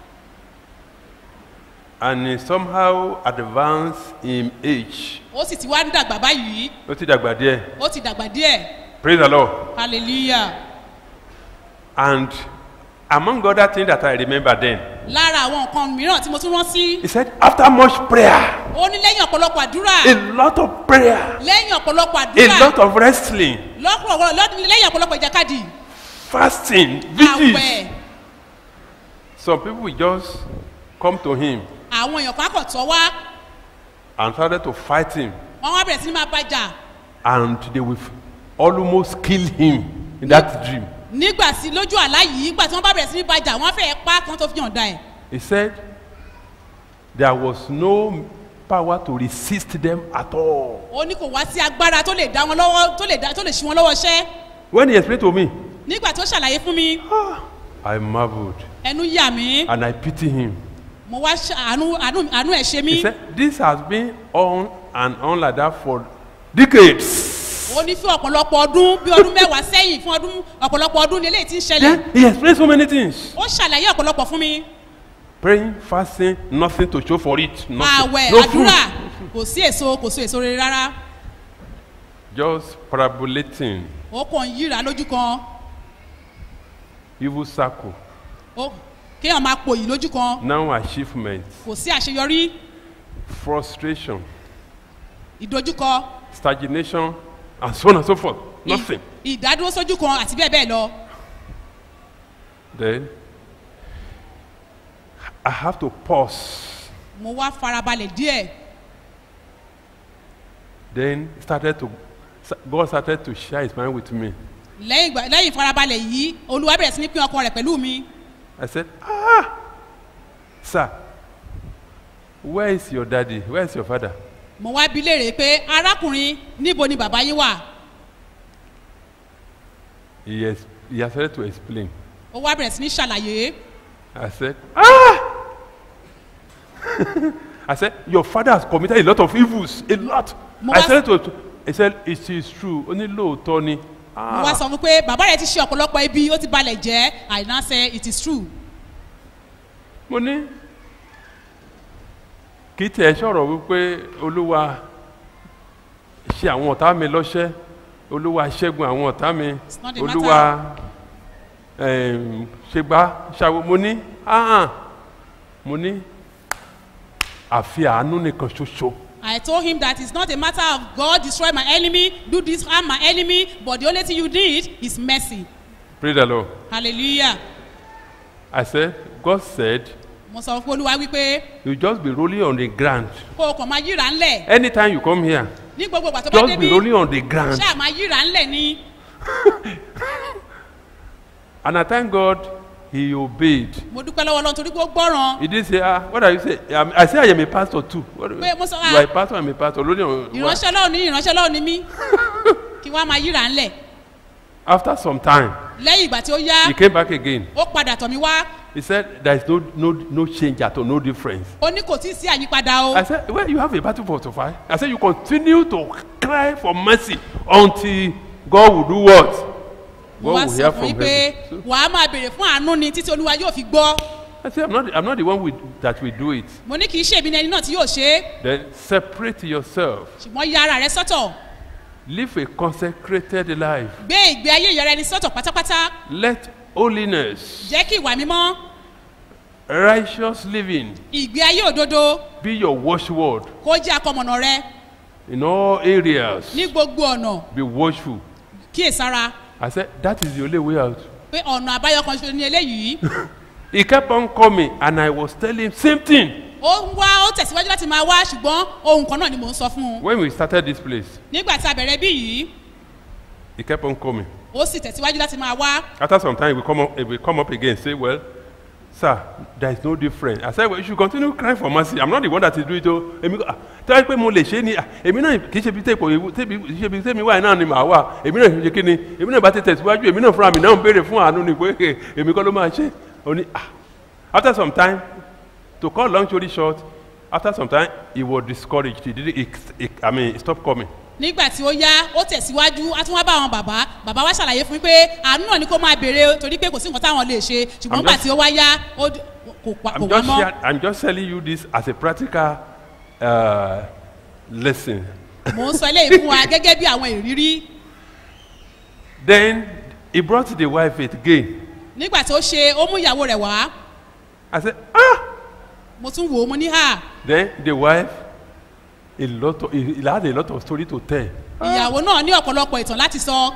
And he somehow advanced in age. ó sì ti wá ń dàgbà báyìí Ó ti dàgbà díẹ̀. ó ti dàgbà díẹ̀ Praise the Lord. hallelujah And among other things that I remember then, lára àwọn nǹkan mìíràn tí mo tún rántí he said, after much prayer, ó ní lẹ́yìn ọ̀pọ̀lọpọ̀ àdúrà a lot of prayer, lẹ́yìn ọ̀pọ̀lọpọ̀ a àdúrà lot of wrestling, lọ́pọ̀lọpọ̀ lọ́dún lẹ́yìn ọ̀pọ̀lọpọ̀ ìjàkadì fasting, vigils. àwẹ̀ Some people will just come to him àwọn èèyàn kan kò tọ́ wá and started to fight him, wọ́n wá bẹ̀rẹ̀ sí ní máa bàjà and they will almost kill him in that dream. nígbà sí lójú àlá yìí nígbà tí wọ́n bá bẹ̀rẹ̀ sí ní bàjà wọ́n fẹ́ẹ́ pa kan tó fi hàn dá ẹ̀ He said there was no power to resist them at all. ó ní kò wá sí agbára tó lè dá wọn lọ́wọ́ tó lè dá tó lè ṣí wọn lọ́wọ́ ṣẹ́ When he explained to me, nígbà tó ṣàlàyé fún mi I marveled ẹnu yà mí and I pity him. mo wá ṣe- àánú àánú àánú ẹ̀ ṣe mí He said, This has been on and on like that for decades. ó ní fún ọ̀pọ̀lọpọ̀ ọdún bí ọdún mẹ́wàá sẹ́yìn fún ọdún ọ̀pọ̀lọpọ̀ ọdún ni eléyìí ti ń ṣẹlẹ̀ Then he explained so many things. ó ṣàlàyé ọ̀pọ̀lọpọ̀ fún mi Praying, fasting, nothing to show for it. Nothing. àwẹ̀ No fruit. àdúrà kò sí èso kò sí èso rere rárá Just parabolating, ó kàn ń yíra lójú kan evil circle, ó kéèyàn máa pòyì lójú kan now achievement, kò sí àṣeyọrí frustration, ìdojúkọ stagnation, and so on and so forth. ì- Nothing. ìdádúró sójú kan àti bẹ́ẹ̀ bẹ́ẹ̀ lọ Then I have to pause. mo wá farabalẹ̀ díẹ̀ Then started to God started to share his mind with me. lẹ́yìn ìgbà- lẹ́yìn ìfarabalẹ̀ yìí olúwa bẹ̀rẹ̀ sí ní pín ọkàn rẹ̀ pẹ̀lú mi I said, Ah, sir, where is your daddy? Where is your father? mo wá bi léèrè pé arákùnrin níbo ni bàbá yín wà He, has, he has started to explain. ó wá bẹ̀rẹ̀ sí ní ṣàlàyé I said, Ah! I said, Your father has committed a lot of evils, a lot. Mo I wá- said to He said, It is true. Only low, Tony. mo Ah. wá sọ fún pé bàbá rẹ̀ ti ṣe ọ̀pọ̀lọpọ̀ ibi ó ti balẹ̀ jẹ́ àìná sẹ́ it is true mo ní kì í tiẹ̀ sọ̀rọ̀ wípé olúwa ṣe àwọn ọ̀tá mi lọ́ṣẹ́ olúwa ṣẹ́gun àwọn ọ̀tá mi It's not a olúwa em, ṣe gbá ṣàwọ mo ní ahàn mo ní àfi àánú nìkan ṣoṣo I told him that it's not a matter of God destroy my enemy, do this harm my enemy, but the only thing you need is mercy. pray the lord Hallelujah. i said god said Mo sọ fún Olúwa wípé you just be rolling on the ground kó o kàn máa yíra ńlẹ̀ anytime you come here ní gbogbo ìgbà tó bá just be débi rolling on the ground ṣáà máa yíra ńlẹ̀ ní. and i thank god he obeyed Mo dúpẹ́ lọ́wọ́ Ọlọ́run torí pé ó gbọ́ràn. he did say ah what are you say um, i say i am a pastor too what, Pé mo sọ, you ah. are a pastor i am a pastor rolling on Ìránṣẹ́ Ọlọ́run ní ìránṣẹ́ Ọlọ́run ní mí. Kí wọ́n á máa yíra ńlẹ̀. after some time Lẹ́yìn ìgbà tí ó yá, he came back again ó padà tọ̀ mí wá. he said there is no no no change at all no difference Ó ní kò tí ì sí àyípadà o. i said well you have a battle for to fight i said you continue to cry for mercy until god will do what Mo god wá will sọ hear fún from yín pé heaven so, wàá máa béèrè fún àánú ni títí Olúwa yóò fi gbọ́. i said i'm not i'm not the one with, that will do it Mo ní kì í ṣe èmi ni ẹni náà tí yóò ṣe é. then separate yourself Ṣùgbọ́n ya ara rẹ sọ́tọ̀. live a consecrated life Gbé ìgbé ayé ìyọrẹ ẹni sọ́tọ̀ pátápátá. let holiness Jẹ́ kí ìwà mímọ́, righteous living ìgbé ayé òdodo be your watchword kó jẹ́ akọmọ̀nà rẹ in all areas ní gbogbo ọ̀nà be watchful kíyèsára i said that is the only way out pé ọ̀nà àbáyọ kan ṣoṣo ní eléyìí. he kept on coming and i was telling him same thing Ó ń wá ó tẹ̀síwájú láti máa wá ṣùgbọ́n ohun kan náà ni mò ń sọ fún un. when we started this place Nígbà tí a bẹ̀rẹ̀ bí yìí, he kept on coming ó sì tẹ̀síwájú láti máa wá. after some time we come up we come up again say well sir there is no difference i said well you should continue crying for mercy i'm not the one that is doing it o èmi ah tẹ́lẹ̀ pé mo lè ṣe é ni ah èmi náà kì í ṣe bí tẹ́pọ̀ ewu tẹ́bi kì í ṣe bí tẹ́mi wáyé náà ni màá wà èmi náà ṣe kí ni èmi náà bá ti tẹ̀síwájú èmi náà fúnra mi náà ń béèrè fún àánú ni pé èmi kọ́ ló máa ṣe ó ní ah after some time to cut long story short after some time he was discouraged he didn't he, he, i mean he stopped coming Nígbà tí ó yá, ó tẹ̀síwájú, a tún wá bá àwọn bàbá. Bàbá wa ṣàlàyé fún mi pé àánú náà ni kó máa béèrè torí pé kò sí nǹkan táwọn lè ṣe. Ṣùgbọ́n I'm nígbà just- tí ó wá yá, ó d- kò pa- kò i'm wá just mọ́. share, i'm just telling you this as a practical uh, lesson Mò ń sọ eléyìí fún wa gẹ́gẹ́ bí àwọn ìrírí. then he brought the wife again Nígbà tí ó ṣe, ó mú ìyàwó rẹ̀ wá. i said ah Mo tún wò ó, mo ní hà. then the wife a lot of he, he had a lot of story to tell Ìyàwó náà ní ọ̀pọ̀lọpọ̀ ìtàn láti sọ.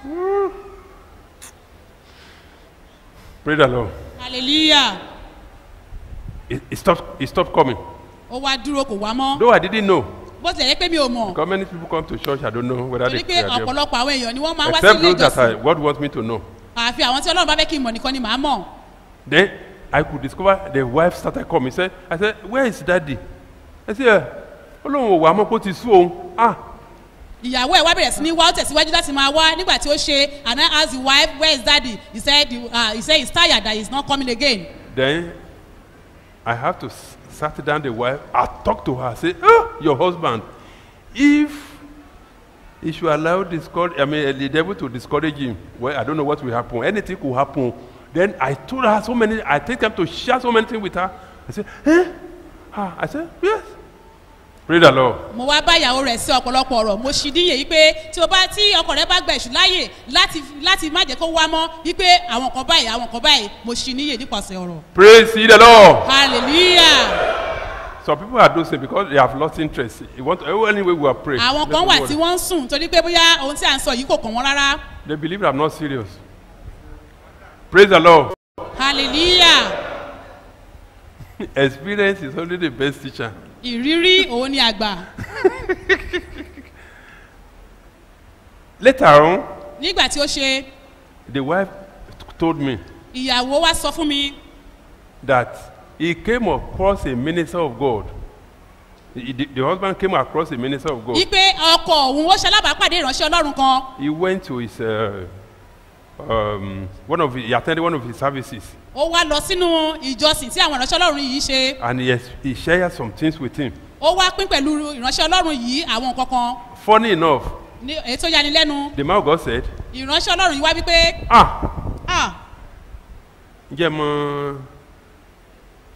pray the lord Hallelujah. he, he stopped he stopped coming Ó wá dúró kò wá mọ́. though i didn't know Bó tilẹ̀ yẹ pé mi ò mọ̀. because many people come to church i don't know whether they Torí pé pray or they ọ̀pọ̀lọpọ̀ àwọn èèyàn ni wọ́n máa ń wá sí except ilé those that I, ìjọsìn. God wants me to know Àfi àwọn tí Ọlọ́run bá fẹ́ kí n mọ̀ nìkan ni màá mọ̀. then i could discover the wife started coming say i said where is daddy i said "Eh, olóhùn ò wá mọ́ kó ti sú òun ah ìyàwó ẹ̀ wá bẹ̀rẹ̀ sí ní wá ó tẹ̀síwájú láti máa wá nígbà tí ó ṣe and I ask the wife where is daddy he said the, uh, he said he's tired that he's not coming again. then i have to s- sat down the wife i talk to her say ah your husband if he should allow discourage i mean uh, the devil to discourage him well i don't know what will happen anything could happen then i told her so many i take time to share so many things with her i say eh ah i say yes pray the lord mo wá bá ìyàwó rẹ̀ sí ọ̀pọ̀lọpọ̀ ọ̀rọ̀ mo ṣì díye yìí pé tí o bá tí ọkọ rẹ bá gba èṣù láàyè láti láti má jẹ́ kó wá mọ́ wípé àwọn kan báyìí àwọn kan báyìí mo ṣì níyè nípasẹ̀ ọ̀rọ̀. praise ye the lord hallelujah. some people are dosing because they have lost interest you want to anyway we are praying àwọn Let's kan move wà on. tí wọ́n ń sùn torí pé bóyá ohun tí à ń sọ yìí kò kàn wọ́n rárá. they believe i'm not serious praise the lord hallelujah. experience is only the best teacher ìrírí òun ni àgbà. later on nígbà tí ó ṣe the wife told me ìyàwó wa sọ fún mi that he came across a minister of god the, the, the husband came across a minister of god wípé ọkọ òun ó ṣalábàápàdé ìránṣẹ́ ọlọ́run kan he went to his uh, um, one of his, he attended one of his services ó wá lọ sínú ìjọsìn tí àwọn ìránṣẹ́ ọlọ́run yìí ṣe and he, ex- he shared some things with him ó wá pín pẹ̀lú ìránṣẹ́ ọlọ́run yìí àwọn nǹkan kan funny enough ní èyí tó yani lẹ́nu the man of god said ìránṣẹ́ ọlọ́run yìí wá wípé ah ah ǹjẹ́ mọ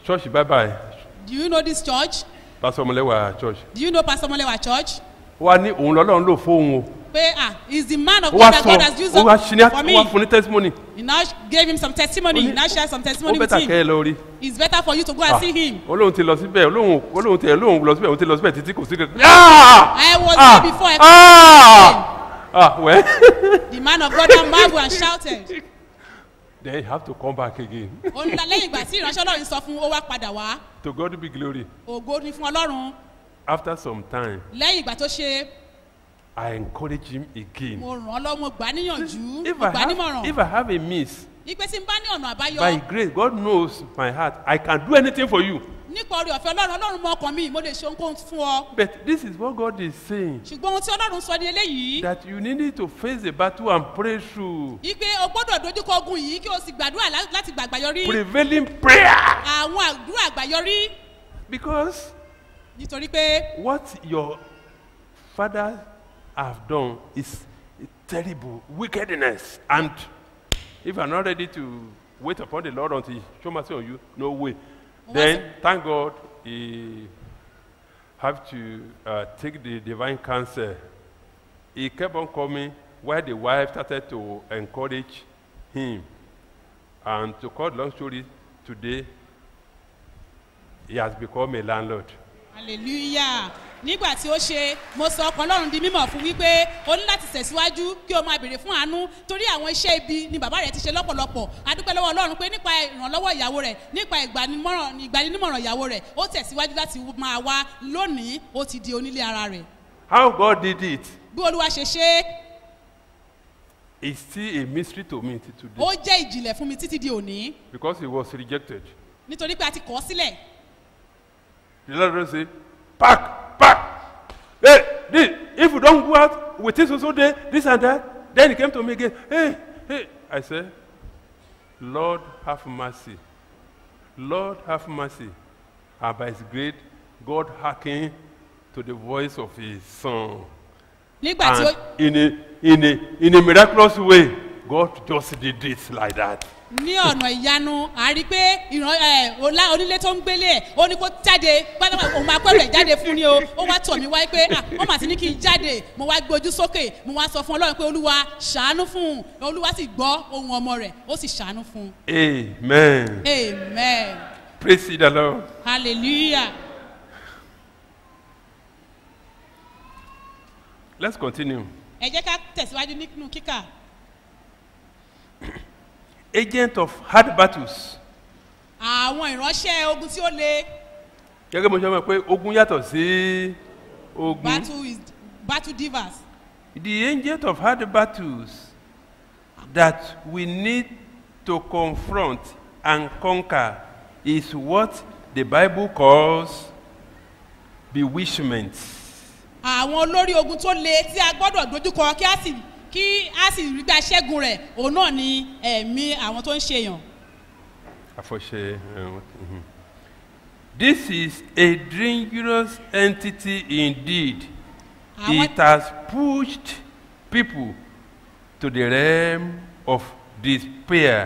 church bye bye Do you know this church? pastor ọmọlẹ́wà church Do you know Pastor Molewa Church? ó wá ní òun lọ́lọ́run lò fóun o Pé ah, he's the man of ó God wá that sọ God has used ó wá ṣí ní for ó me. wá fún ní testimony He now gave him some testimony. Ó ní- He now share some ó testimony with bẹ́tà kẹ́ ẹ him. lọ rí It's better for you to go and see him. olóhùn ti lọ síbẹ̀ olóhùn olóhùn tẹ̀ olóhùn lọ síbẹ̀ òun ti lọ síbẹ̀ títí kò sí kankan. Ah! I was Ah! there before I Ah! Ah, well, The man of God now marveled and shouted. then you have to come back again. Ó ní lẹ́yìn ìgbà tí ìránṣẹ́ Ọlọ́run sọ fún un, ó wá padà wá. to God be glory. Ògo ni fún Ọlọ́run. After some time, Lẹ́yìn ìgbà tó ṣe, I encourage him again. mo ràn án lọ́wọ́, mo gbà á níyànjú, If mo I gbà á have, nímọ̀ràn. if I have a miss, Ipe tí n bá ní ọ̀nà by àbáyọ grace, God knows my heart. I can do anything for you. nípa orí ọ̀fẹ́ Ọlọ́run, Ọlọ́run mọ ọkàn mi, mo lè ṣe ohunkóhun fún ọ. But this is what God is saying Ṣùgbọ́n ohun tí Ọlọ́run sọ ní eléyìí, that you need to face the battle and pray through. ipe o gbọ́dọ̀ dojúkọ ogun yìí kí o sì gbàdúrà lá- láti gbàgbáyọrí. Prevailing prayer. Àwọn àdúrà àgbáyọrí Because nítorí pé what your father have done is terrible wickedness. And if you are not ready to wait upon the Lord until he show mercy on you, no way. Then thank God he have to uh, take the divine counsel. He kept on coming while the wife started to encourage him. And to cut long story, today he has become a landlord. hallelujah nígbà tí ó ṣe mo sọ ọkàn ọlọ́run di mímọ̀ fún wípé o ní láti tẹ̀síwájú kí o máa béèrè fún àánú torí àwọn iṣẹ́ ibi ni bàbá rẹ̀ ti ṣe lọ́pọ̀lọpọ̀ adúpẹ́ lọ́wọ́ ọlọ́run pé nípa ìrànlọ́wọ́ ìyàwó rẹ̀ nípa ìgbanimọ̀ràn ìgbanímọ̀ràn ìyàwó rẹ̀ ó tẹ̀síwájú láti máa wá lónìí ó ti di onílé ara rẹ̀ How God did it bí olúwa ṣe ṣe é is still a mystery to me till today ó jẹ́ ìjìnlẹ̀ fún mi títí di òní because he was rejected. nítorí pé a ti kọ́ ọ́ sílẹ̀ The Lord will say, Pack, pack. Hey, this, if you don't go out with this also day, this and that, then he came to me again. Hey, hey. I said, Lord, have mercy. Lord, have mercy. And by his grace, God hearkened to the voice of his son. nígbà tí ó And in a, in, a, in a miraculous way, God just did it like that. ní ọ̀nà ìyanu a rí i pé ìran ẹ ọlá onílé tó ń gbélé ẹ̀ ó ní kó jáde pátápátá òun máa pẹ́rù ẹ̀ jáde fún ni o ó wá tọ̀ mí wáyé pé ah wọ́n mà ti ní kí n jáde mo wá gbé ojú sókè mo wá sọ fún ọlọ́run pé olúwa ṣàánú fún un olúwa sì gbọ́ ohun ọmọ rẹ̀ ó sì ṣàánú fún un Amen. amen Praise the Lord. hallelujah Let's continue. ẹ jẹ́ ká tẹ̀síwájú nínú kíkà Agent of hard battles. àwọn ìránṣẹ́ ogun tí ó le gẹ́gẹ́ bí mo ṣe mọ̀ pé ogun yàtọ̀ sí ogun. battle is battle divers The agent of hard battles that we need to confront and conquer is what the Bible calls bewitchment. àwọn olórí ogun tó le tí a gbọ́dọ̀ dojúkọ kí a sì kí a sì rí gbà ṣẹ́gun rẹ̀ òun náà ni ẹ̀mí àwọn tó ń ṣe èèyàn. Àfọ̀ṣẹ. uh, mhm. This is a dangerous entity indeed. Àwọn- It has pushed people to the realm of despair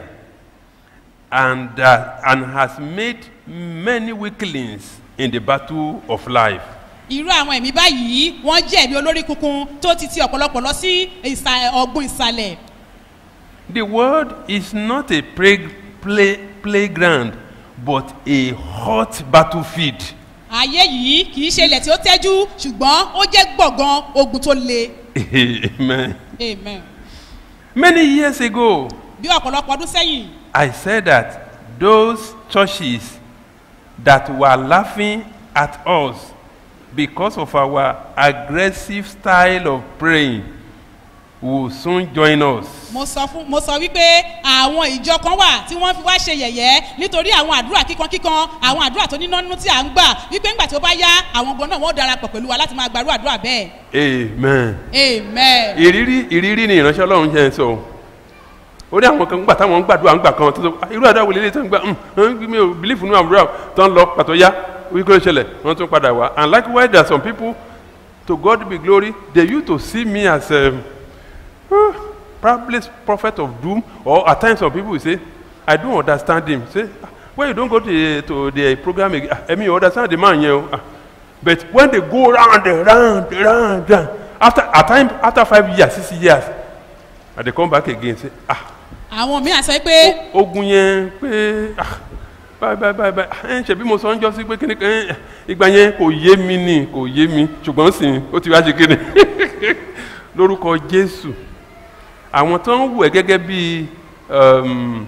and, uh, and has made many weaklings in the battle of life. irú àwọn ẹ̀mí báyìí wọ́n jẹ́ ẹ̀mí olórí kunkun tó ti ti ọ̀pọ̀lọpọ̀ lọ sí ìsà- ọ̀gbun ìsàlẹ̀. The world is not a play, play, playground but a hot battlefield. ayé yìí kì í ṣe ilẹ̀ tí ó tẹ́jú ṣùgbọ́n ó jẹ́ gbọ̀ngàn ogun tó le. Amen. amen. Many years ago, bí ọ̀pọ̀lọpọ̀ ọdún sẹ́yìn I said that those churches that were laughing at us because of our aggressive style of praying will soon join us. mo sọ fún mo sọ wípé àwọn ìjọ kan wà tí wọ́n fi wá ṣe yẹ̀yẹ́ nítorí àwọn àdúrà kíkankíkan àwọn àdúrà tó níná nínú tí à ń gbà wípé ńgbà tí ó bá yá àwọn gan náà wọ́n darapọ̀ pẹ̀lú wa láti máa gbarú àdúrà bẹ́ẹ̀. Amen. amen. ìrírí ìrírí ni ìránṣẹ́ ọlọ́run jẹ́ ń sọ o. ó ní àwọn kan gbà táwọn ń gbàdúrà ń gbà kan tó sọ "Ah, irú àdúrà wo lélẹ̀ tó ń gbà "Hmm, mi ò bìlífù nínú àdúrà tó ń lọ pàtó yá wípé ó ṣẹlẹ̀ wọ́n tún padà wá and likewise there are some people to God be glory they used to see me as um, uh, probably prophet of doom or at times some people will say I don't understand him say "Ah, when you don go to the to the program again ah emi you understand the man yẹn o ah but when they go round and round round round after at time after five years six years i dey come back again say ah àwọn míì á sọ pé ogun yẹn pé ah báyìí báyìí báyìí báyìí ẹ ṣebí mo sọ ń jọ sí pé kíni kan ìgbà yẹn kò yé mi ni kò yé mi ṣùgbọ́n sì ó ti wá ṣe kíni lórúkọ jésù àwọn tó ń wù ẹ́ gẹ́gẹ́ bí um,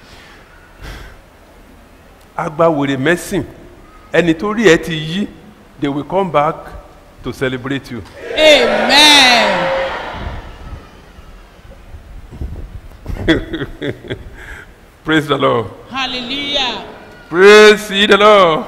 agbawèrè mẹ́sìn ẹni tó rí ẹ ti yí they will come back to celebrate you. amen praise the lord hallelujah praise ye the lord.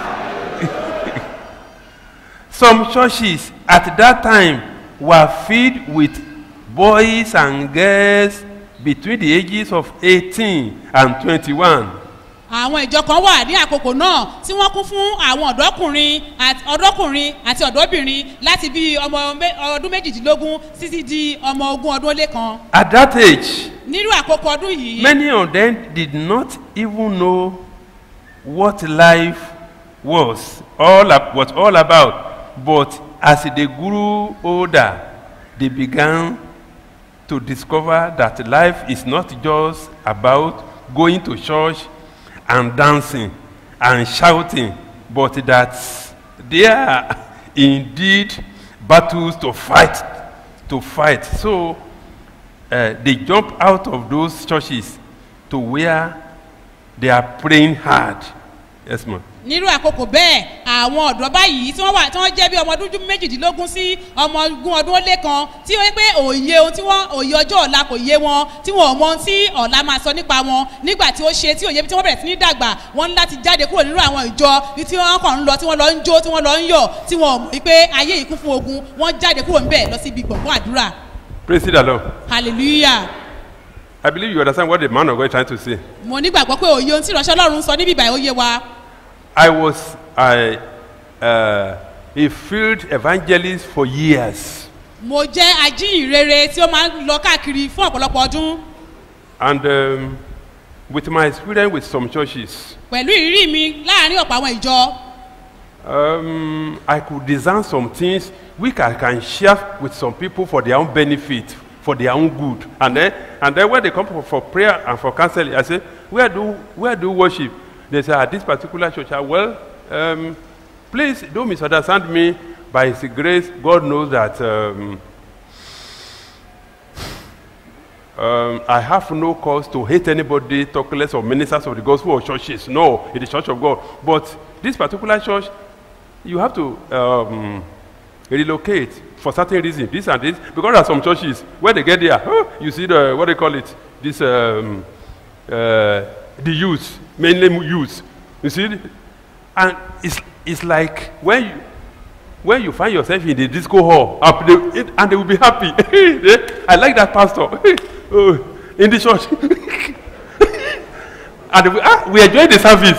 some churches at that time were filled with boys and girls between the ages of eighteen and twenty-one. àwọn ìjọ kan wà ní àkókò náà tí wọ́n kún fún àwọn ọ̀dọ́kùnrin àti ọ̀dọ́kùnrin àti ọ̀dọ́bìnrin láti bí ọmọ mé- ọdún méjìdínlógún títí di ọmọ ogún ọdún ó lé kan at that age nírú àkókò ọdún yìí many of them did not even know what life was all ab- was all about but as they grew older they began to discover that life is not just about going to church and dancing and shouting but that there are indeed battles to fight to fight so uh, they jump out of those churches to where they are praying hard. Yes, ma'am. nírú àkókò bẹ́ẹ̀ àwọn ọ̀dọ́ báyìí tí wọ́n wà tí wọ́n jẹ́ bí ọmọ ọdún méjìdínlógún sí ọmọ ogún ọdún ó lé kan tí ó yẹ pé òye ohun tí wọ́n òye ọjọ́ ọ̀la kò yé wọn tí wọn ò mọ ohun tí ọ̀la máa sọ nípa wọn nígbà tí ó ṣe tí òye tí wọ́n bẹ̀rẹ̀ sí ní dàgbà wọ́n ní láti jáde kúrò nínú àwọn ìjọ tí wọ́n kàn ń lọ tí wọ́n lọ ń jó tí wọ́n lọ ń yọ̀ tí wọn ò mọ̀ pé ayé yìí kún fún ogun wọ́n jáde kúrò ńbẹ̀ lọ sí ibi gbọ̀ngàn àdúrà Praise the Lord. hallelujah I believe you understand what the man of God is trying to say. mo nígbàgbọ́ pé òye ohun tí ìránṣẹ́ ọlọ́run sọ níbí ìbàyẹ̀ ó yé wa I was I, uh, a field evangelist for years, mo jẹ́ ajíhìnrere tí ó máa ń lọ káàkiri fún ọ̀pọ̀lọpọ̀ ọdún and um, with my experience with some churches, pẹ̀lú ìrírí mi láàrin ọ̀pọ̀ àwọn ìjọ um, I could design some things which I can share with some people for their own benefit, for their own good. And then, and then when they come for, for prayer and for counseling, I say, where do, where do you worship? They say, at this particular church. I, well, um, please don't misunderstand me. By His grace, God knows that um, um, I have no cause to hate anybody, talk less of ministers of the gospel or churches. No, in the church of God. But this particular church, you have to um, relocate for certain reasons. This and this, because there are some churches where they get there, oh, you see the what they call it, this um, uh, the youth, mainly youth. You see, and it's it's like when you when you find yourself in the disco hall up they, it, and they will be happy They- i like that pastor oh, in the church and they will, ah, we enjoy the service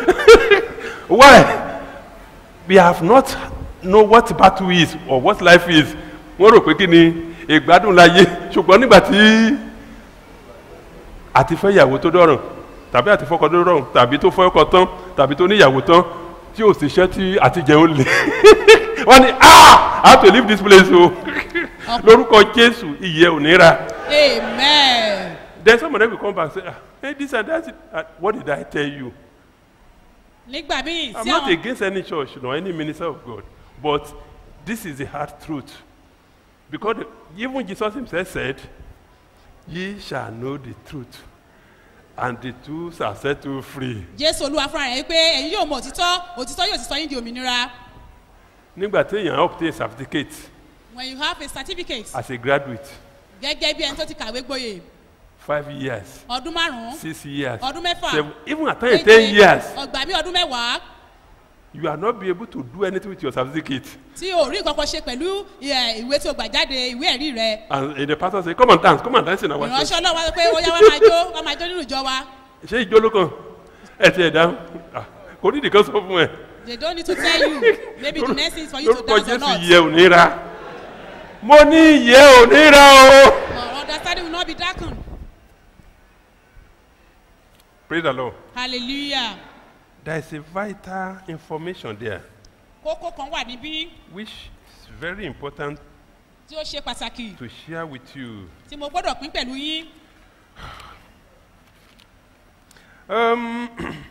why we have not know what battle is or what life is wọ́n rò pé kí ni ìgbádùn láyé ṣùgbọ́n nígbà tí àti fẹ́ ìyàwó tó dọ̀rùn tàbí àti fọ́kọ tó dọ̀rùn tàbí tó fọ́ ọkọ tán tàbí tó níyàwó tán tí ò sì ṣẹ́ tí àti jẹun lè wọ́n ní ah i have to leave this place o lórúkọ jésù ìyẹ́ ò ní ra amen then some of them will come back and say ah hey this and that ah, what did i tell you nígbà míì i'm tí not àwọn against any church nor any minister of god but this is the hard truth because the, even jesus himself said ye shall know the truth and the truth shall set you free. jésù olúwa fúnra rẹ̀ pé ẹ̀yin yóò mọ òtítọ́ òtítọ́ yóò sì sọ yín di òmìnira nígbà téèyàn obtain certificate when you have a certificate as a graduate gẹ́gẹ́ bí ẹni tó ti kàwé gboyè five years ọdún márùn-ún six years ọdún mẹ́fà seven even at times ten years ọgbà mi ọdún mẹ́wàá you are not be able to do anything with your certificate tí o rí nǹkan kan ṣe pẹ̀lú ẹ̀, ìwé tí o gbà jáde ìwé ẹ̀rí rẹ and and the pastor say come and dance come and dance in our church ìránṣẹ́ ọlọ́run wá sọ pé ó yá wá máa jó wá máa jó nínú ìjọ wa ṣé ijó ló kàn ẹ ti ẹ̀ dáhùn Ah, kò ní ìdíkan sọ fún ẹ they don't need to tell you maybe the next thing is for you to lórúkọ dance or jésù not ìyẹ ò ní ra mo ní ìyẹ ò ní ra o your understanding will not be darkened Praise the Lord. hallelujah There is a vital information there kókó kan wà níbí which is very important tí ó ṣe pàtàkì to share with you. tí mo gbọ́dọ̀ pín pẹ̀lú yín Um,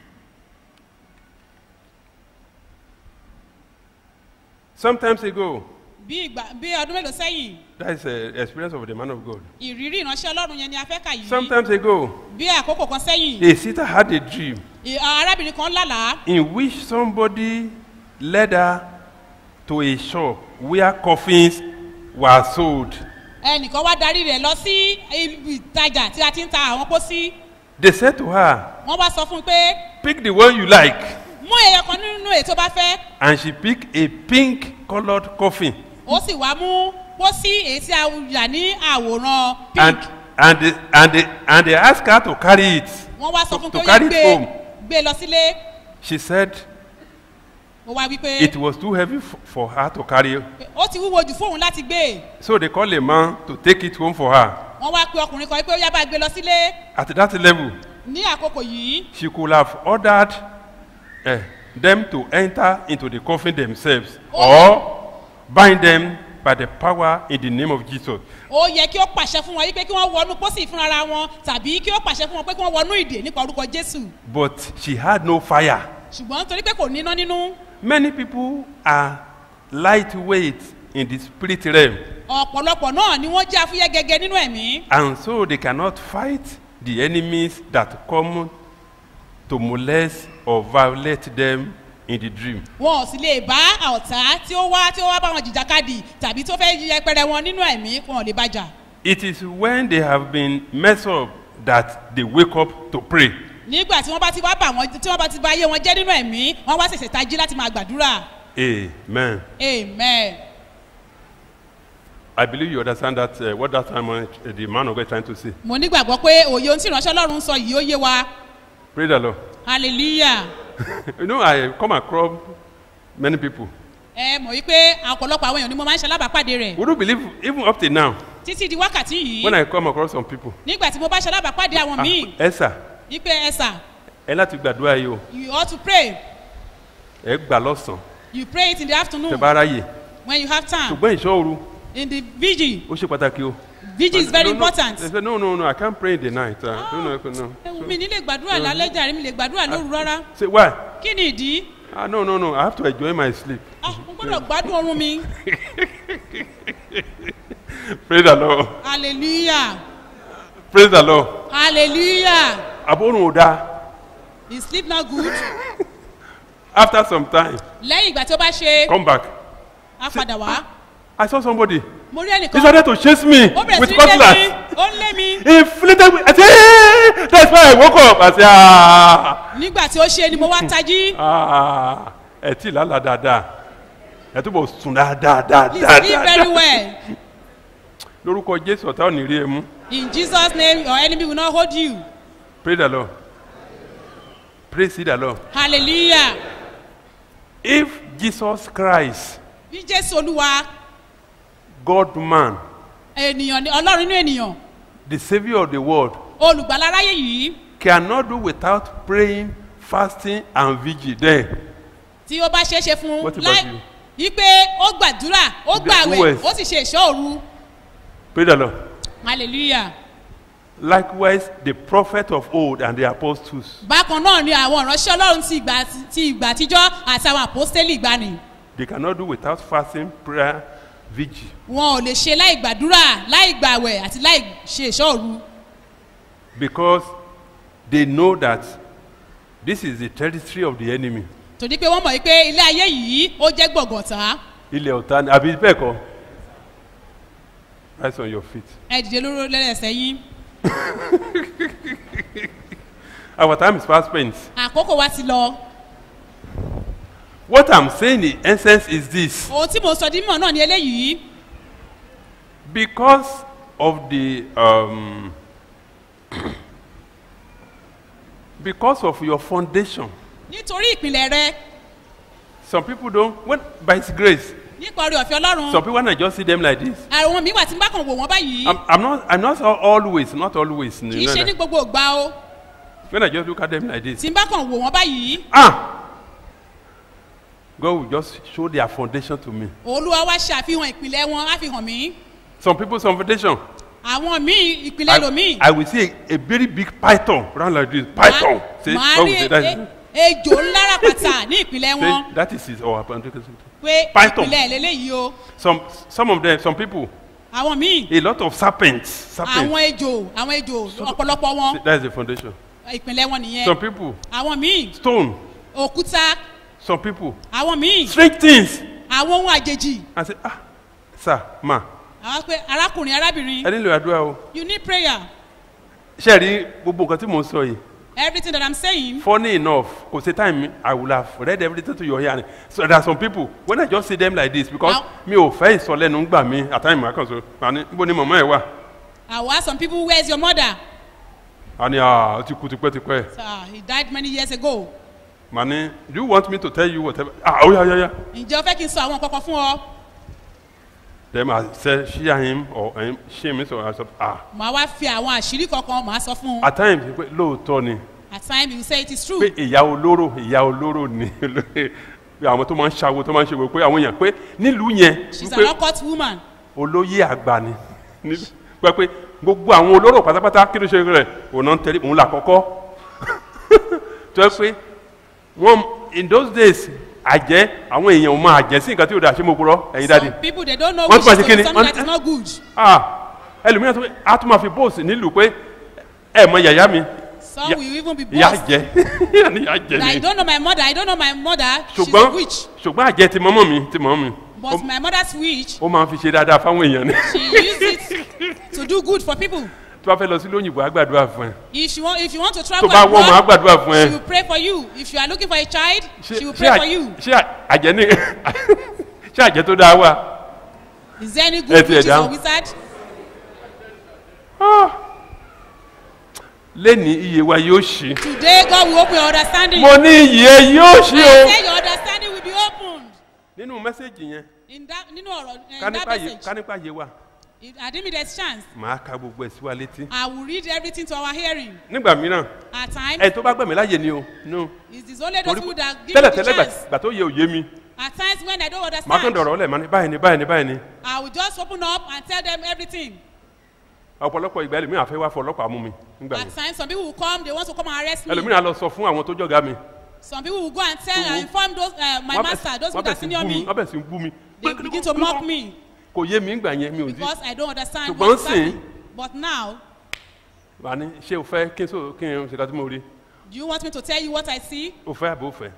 sometimes ago, bí ìgbà bí ọdún mélòó sẹ́yìn that is the experience of the man of God. ìrírí ìránṣẹ́ ọlọ́run yẹn ni a fẹ́ kà yìí Sometimes ago, bí àkókò kan sẹ́yìn a sister had a dream ì- arábìnrin kan lálàá in which somebody led her to a shop where coffins were sold. ẹnìkan wá darí rẹ̀ lọ sí ibi ìtajà tí a ti ń ta àwọn pósí They said to her, wọ́n wá sọ fún un pé Pick the one you like. mú ẹyọ kan nínú èyí tó bá fẹ́ And she picked a pink colored coffin. ó sì wá mú pósí èyí tí a yà ní àwòrán And, pink and, they, and, they, and they asked her to carry it. wọ́n wá sọ to- fún un to pé ó yẹ carry it gbé home. gbé lọ sílé She said ó wá wípé it was too heavy f- for her to carry. ó ti wúwo jù fóun láti gbé So they called a man to take it home for her. wọ́n wá pe ọkùnrin kan pé ó yá bá gbé lọ sílé At that level, ní àkókò yìí she could have ordered eh, them to enter into the coffin themselves or bind them by the power in the name of Jesus. ó yẹ kí ó pàṣẹ fún wọn yí pé kí wọ́n wọnú pósí fúnra wọn tàbí kí ó pàṣẹ fún wọn pé kí wọ́n wọnú ìdè nípa orúkọ jésù But she had no fire. ṣùgbọ́n torí pé kò níná nínú Many people are lightweight in the spirit realm, ọ̀pọ̀lọpọ̀ náà ni wọ́n jẹ́ afúyẹ́ gẹ́gẹ́ nínú ẹ̀mí and so they cannot fight the enemies that come to molest or violate them in the dream. wọn ò sì lè bá ọ̀tá tí ó wá tí ó wá bá wọn jìjàkadì tàbí tó fẹ́ yẹpẹrẹ wọn nínú ẹ̀mí wọn ò lè bàjà It is when they have been messed up that they wake up to pray. nígbà tí wọ́n bá ti wá bà wọ́n tí wọ́n bá ti bá ayé wọn jẹ́ nínú ẹ̀mí wọ́n wá ṣẹ̀ṣẹ̀ tají láti máa gbàdúrà Amen. amen I believe you understand that uh, what that time uh, the man of God is trying to say. mo nígbàgbọ́ pé òye ohun tí ìránṣẹ́ ọlọ́run ń sọ yìí ó yé wa Praise the Lord. hallelujah you know, I come across many people. ẹ mọ̀ wípé ọ̀pọ̀lọpọ̀ àwọn èèyàn ni mo máa ń ṣalábàápàdé rẹ̀ Would you believe, even up till now, títí di wákàtí yìí when I come across some people, nígbà tí mo bá ṣalábàápàdé àwọn ah, míì ẹ sà, wípé ẹ sà ẹ láti gbàdúrà yìí o, you ought to pray ẹ gbà lọ́sàn-án, you pray it in the tẹ afternoon bá ráyè. when you have time Ṣùgbọ́n ìṣọ́ òru, in the vigil ó ṣe pàtàkì o. vigil is very No, no, important. They say, no, no, no, I can't pray in the night. Uh, no, no, no. ewu mi ní lè gbàdúrà lálẹ́ jàre mi lè gbàdúrà lóru rárá Say, why? kí ni ìdí Ah, no, no, no, I have to enjoy my sleep. ah mo gbọ́dọ̀ gbádùn oorun mi Praise the Lord. hallelujah Praise the Lord. hallelujah Àbórùn ò dáa. is sleep not good After some time, lẹ́yìn ìgbà tí ó bá ṣe come back. á padà wá I saw somebody. mo rí He ẹnìkan started to chase me ó bẹ̀rẹ̀ with sí ní lé mi cutlass. ó ń lé mi He inflated me. I said, hey! That's why I woke up. I said, ah, nígbà tí ó ṣe ni mo wá tají ah, ẹ tí lálàá dáadáa. Ẹ túbọ̀ sùn dáadáa he sleep very dáadáa. well Lórúkọ Jésù ọ̀tá ò ní rí ẹ mú. in jesus name your enemy will not hold you Praise the Lord. Praise the Lord. hallelujah If Jesus Christ, bí jésù olúwa God man, ènìyàn ni ọlọ́run inú ènìyàn the Savior of the world, olùgbàlà aráyé yìí cannot do without praying, fasting, and vigil, then tí ó bá ṣeé ṣe fún What un about láì you? wípé ó gbàdúrà ó The gbàwẹ̀ worst. ó sì ṣe ìṣọ́ òru praise the Lord. hallelujah Likewise, the prophet of old and the apostles, bákan náà ni àwọn ìránṣẹ́ ọlọ́run ti ìgbà ti ìgbà àtijọ́ àti àwọn àpọ́stélì ìgbani they cannot do without fasting, prayer, vigil. wọn ò lè ṣe láì gbàdúrà láì gbàwẹ̀ àti láì ṣe ìṣọ́ òru Because they know that this is the territory of the enemy. torí pé wọ́n mọ̀ wípé ilé ayé yìí ó jẹ́ gbọ̀ngàntà Ilẹ̀ ọ̀tá ni, àbí bẹ́ẹ̀ kọ́? Rise on your feet. ẹ dìde lóró lẹ́lẹ́sẹ̀ yín Our time is fast spent. àkókò wa ti lọ What I'm saying in essence is this. ohun tí mo sọ dímọ̀ náà ni eléyìí Because of the um, because of your foundation, nítorí ìpìlẹ̀ rẹ some people don't. When by His grace, nípa orí ọ̀fẹ́ ọlọ́run some people when I just see them like this. àwọn mi wà tí n bá kàn wò wọ́n báyìí I'm, I'm not. I'm not al- always. Not always. kì í ṣe ní gbogbo ìgbà o when I just look at them like this, tí n bá kàn wò wọ́n báyìí ah, God will just show their foundation to me. olúwa wá ṣàfihàn ìpìlẹ̀ wọn á fi hàn mí Some people's foundation, àwọn míì ìpìlẹ̀ lòmíì I, I will see a, a very big python round like this. Python. Say, màá God rí will say, that, e- is- ejò ńlá ràpàtà ní ìpìlẹ̀ wọn say, that is his or foundation. pé Python. ìpìlẹ̀ lélẹ́yìí o Some, some of them, some people, àwọn míì a lot of serpents. serpents. àwọn ejò àwọn ejò ọ̀pọ̀lọpọ̀ wọn Say, That is the foundation. ìpìlẹ̀ wọn nìyẹn Some people, àwọn míì stone. òkúta Some people, àwọn míì strange things. àwọn ohun àjèjì I say, ah, sir, ma, àwọn pé arákùnrin arábìnrin ẹ nílò àdúrà o. you need prayer Ṣé ẹ rí gbogbo nǹkan tí mò ń sọ yìí? everything that i'm saying Funny enough, kò sí time mi, I will have read everything to your hearing. So there are some people, when I just see them like this, because Now- mi ò fẹ́ ìsọlẹ́nu gbà mí, at time I kàn so, àní, níbo ni màmá ẹ̀ wà? i will ask some people where is your mother Àní, ah, ó ti kú tipẹ́tipẹ́. so uh, he died many years ago Màá ní, do you want me to tell you whatever? Ah, ó yá yá yá. ǹjẹ́ o fẹ́ kí n sọ àwọn nǹkan kan fún ọ Then I say, share him or him, share me, so I said, ah. màá wá fi àwọn àṣírí kankan màá sọ fún un At times, pé lóòótọ́ ni, at times you say it is true pé ìyá olóró, ìyá olóró ni, pé àwọn tó máa ń ṣàwo tó máa ń ṣe wò pé àwọn èèyàn pé nílùú yẹn, she's wípé an occult woman olóyè àgbà ni Ní- pé pé gbogbo àwọn olóró pátápátá kí ló ṣe rẹ̀ òun náà ń tẹ̀lé òun là kọ́kọ́ tó yẹ pé wọ́n in those days àjẹ́ àwọn èèyàn ò máa àjẹ́ sí nǹkan tí ò dáa ṣé mo purọ́ ẹ̀yin dáàdi some people they don't know Wọ́n which tún máa is ṣe kíni? something Wọ́n- that is not good ah ẹlòmíràn tó a tún máa fi bóòsì nílùú pé ẹ mọ yàyà mi some Ya- will even be ìyá bossed jẹ ní ìyá jẹ I ni don't know my mother I don't know my mother she's a ṣùgbọ́n witch ṣùgbọ́n àjẹ ti mọ́mọ́ mi ti mọ́ mi but Ó- my mother's witch ó máa ń fi ṣe dáadáa fáwọn èèyàn ni she use it to do good for people tó bá fẹ́ lọ sí lóyìnbó á gbàdúrà fún ẹ if you want if you want to tó travel bá wọ́n mọ́ á abroad gbàdúrà fún ẹ. she will pray for you if you are looking for a child she will ṣé pray for àjẹ́- you ṣé àjẹ́ ní ṣé àjẹ́ tó dáa wà. is there any Ẹ good ti ẹ̀ witches or dáhùn. wizard lẹ́ni iye wa yóò ṣí. today God will open your understanding mo ní iye yóò ṣí I o. say your understanding will be opened nínú mẹ́sẹ̀gì yẹn in that nínú ọ̀rọ̀ in ká that nípa yé message ká nípa yé wa if I didn't there's chance màá ka gbogbo ẹ̀ sí wa létí. I will read everything to our hearing nígbà mìíràn at times ẹ tó bá gbẹ̀mí láàyè ni o no it is only those torí people that give me tẹ́lẹ̀ the tẹ́lẹ̀ chance gbà tó yẹ òye mi at times when I don't màá kàn understand dọ̀rọ̀ ọ̀lẹ̀ màá ní báyìí ni báyìí ni báyìí ni I will just open up and tell them everything ọ̀pọ̀lọpọ̀ ìgbà ẹlòmíràn àfẹ́ wá fọ ọlọ́pàá mú mi nígbà at yẹn times some people will come they want to come and arrest me ẹlòmíràn á lọ sọ fún àwọn tó jọ̀gá mi some people will go and tell and Who- inform those uh, my Wọ́n bẹ̀- master those wọ́n people bẹ̀ that sí senior bú mi me wọ́n bẹ̀ sí bú mi they begin to mock me kò yé mi ńgbà yẹn mi ò sí because I don't understand Ṣùgbọ́n what's sìn- happening but now wà ní ṣé o fẹ́ kí n sọ kí n ṣe ká tí mo rí do you want me to tell you what I see o fẹ́ àbí o fẹ́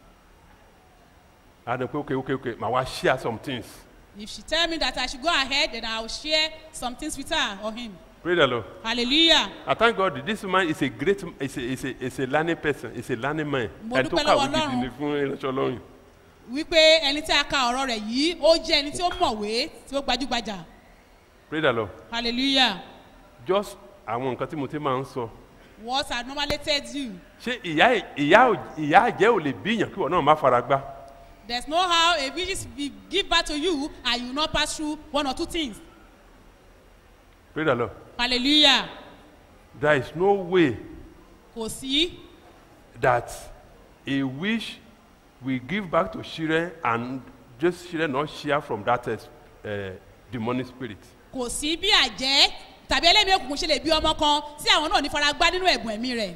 a dùn pé okay okay okay màá wá share some things if she tell me that I should go ahead then I will share some things with her or him pray the lord hallelujah I thank God this man is a great is a is a is a learning person is a learning man Mo ẹni tó dúpẹ́ kàwé lọ́wọ́ gidi Ọlọ́run. ni fún ìránṣẹ́ ọlọ́run wípé ẹni tí a ka ọ̀rọ̀ rẹ̀ yìí ó jẹ́ ẹni tí ó mọ̀wé tí ó gbajúgbajà pray the lord hallelujah just àwọn nǹkan tí mo ti máa ń sọ what I normally tell you ṣé ìyá ìyá ò- ìyá àjẹ́ ò lè bíyàn kí wọn náà má fara gbá there is no how a witch be give birth to you and you no pass through one or two things pray the lord hallelujah there is no way kò sí that a wish will give back to children and just children not share from that uh, demonic spirit. kò sí bí àjẹ́ tàbí ẹlẹ́mìí òkùnkùn ṣe lè bí ọmọ kan tí àwọn náà ní fara gbá nínú ẹ̀bùn ẹ̀mí rẹ̀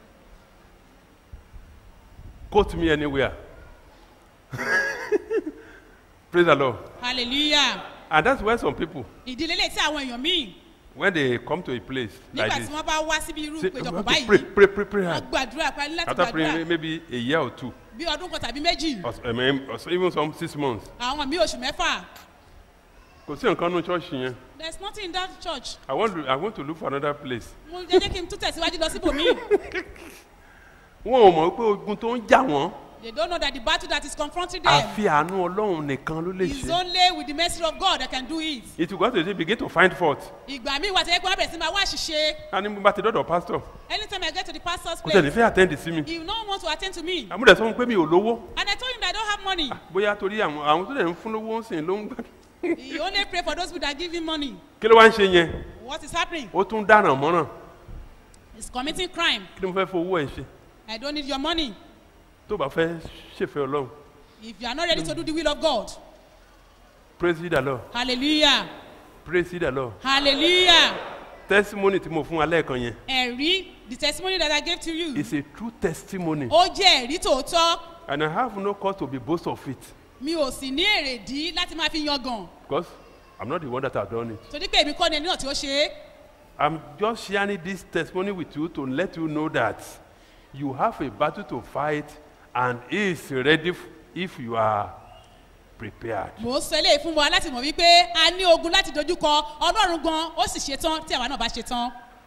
Quote me anywhere. Praise the Lord. hallelujah And that's why some people, ìdílé lè tí àwọn èèyàn míì when they come to a place like nígbà this, tí wọ́n bá wá síbi irú say, we ìpéjọpọ̀ have to pray, báyìí pray, pray, pray wọ́n hard. gbàdúrà pa ní láti After praying gbàdúrà maybe a year or two, bí ọdún kan tàbí méjì or, I mean, or even some six months, àwọn míì oṣù mẹ́fà kò sí nǹkan nínú church yẹn. there is nothing in that church I want to, I want to look for another place. mo jẹ́ jẹ́ kí n tún tẹ̀síwájú lọ síbòmíì Wọ́n ò mọ̀ pé ogun tó ń jà wọ́n, they don't know that the battle that is confronting them àfi àánú Ọlọ́run nìkan ló lè is ṣe. only with the mercy of God that can do it It will go to say begin to find fault. ìgbà míì wà tẹ́lẹ̀ pé wọ́n bẹ̀rẹ̀ sí máa wá àṣìṣe A ní bá ti dọ́dọ̀ pastor, anytime I get to the pastor's kò tẹ̀lé place fẹ́ attend sí mi. he no want to attend to me Àmúdẹ̀ sọ fún pé mi ò lówó. and I told him that I don't have money Bóyá torí àwọn àwọn tó lè ń fún lówó ń sìn ló ń gbà. he only pray for those people that give him money Kí ló wá ń ṣe yẹn? what is happening Ó tún dáràn mọ́ràn. is committing crime. kí ni mo fẹ́ fowó ẹ̀ ṣe I don't need your money. tó bá fẹ́ ṣèfẹ́ ọlọ́run If you are not ready to do the will of God, praise the lord hallelujah, praise the lord hallelujah. testimony tí mo fún wa lẹ́ẹ̀kan yẹn Ẹ̀rí, the testimony that I gave to you, is a true testimony ó jẹ́ ẹ̀rí tòótọ́. and I have no cause to be boast of it Mi ò sì ní èrèdí láti máa fi yangàn. because I'm not the one that have done it. Torí pé èmi kọ́ ni ẹni náà tí ó ṣe é. I'm just sharing this testimony with you to let you know that you have a battle to fight and he is ready f- if you are prepared. Mò ń sọ eléyìí fún wa láti mọ̀ wípé a ní ogun láti dojúkọ Ọlọ́run gan, ó sì ṣetán tí àwa náà bá ṣetán.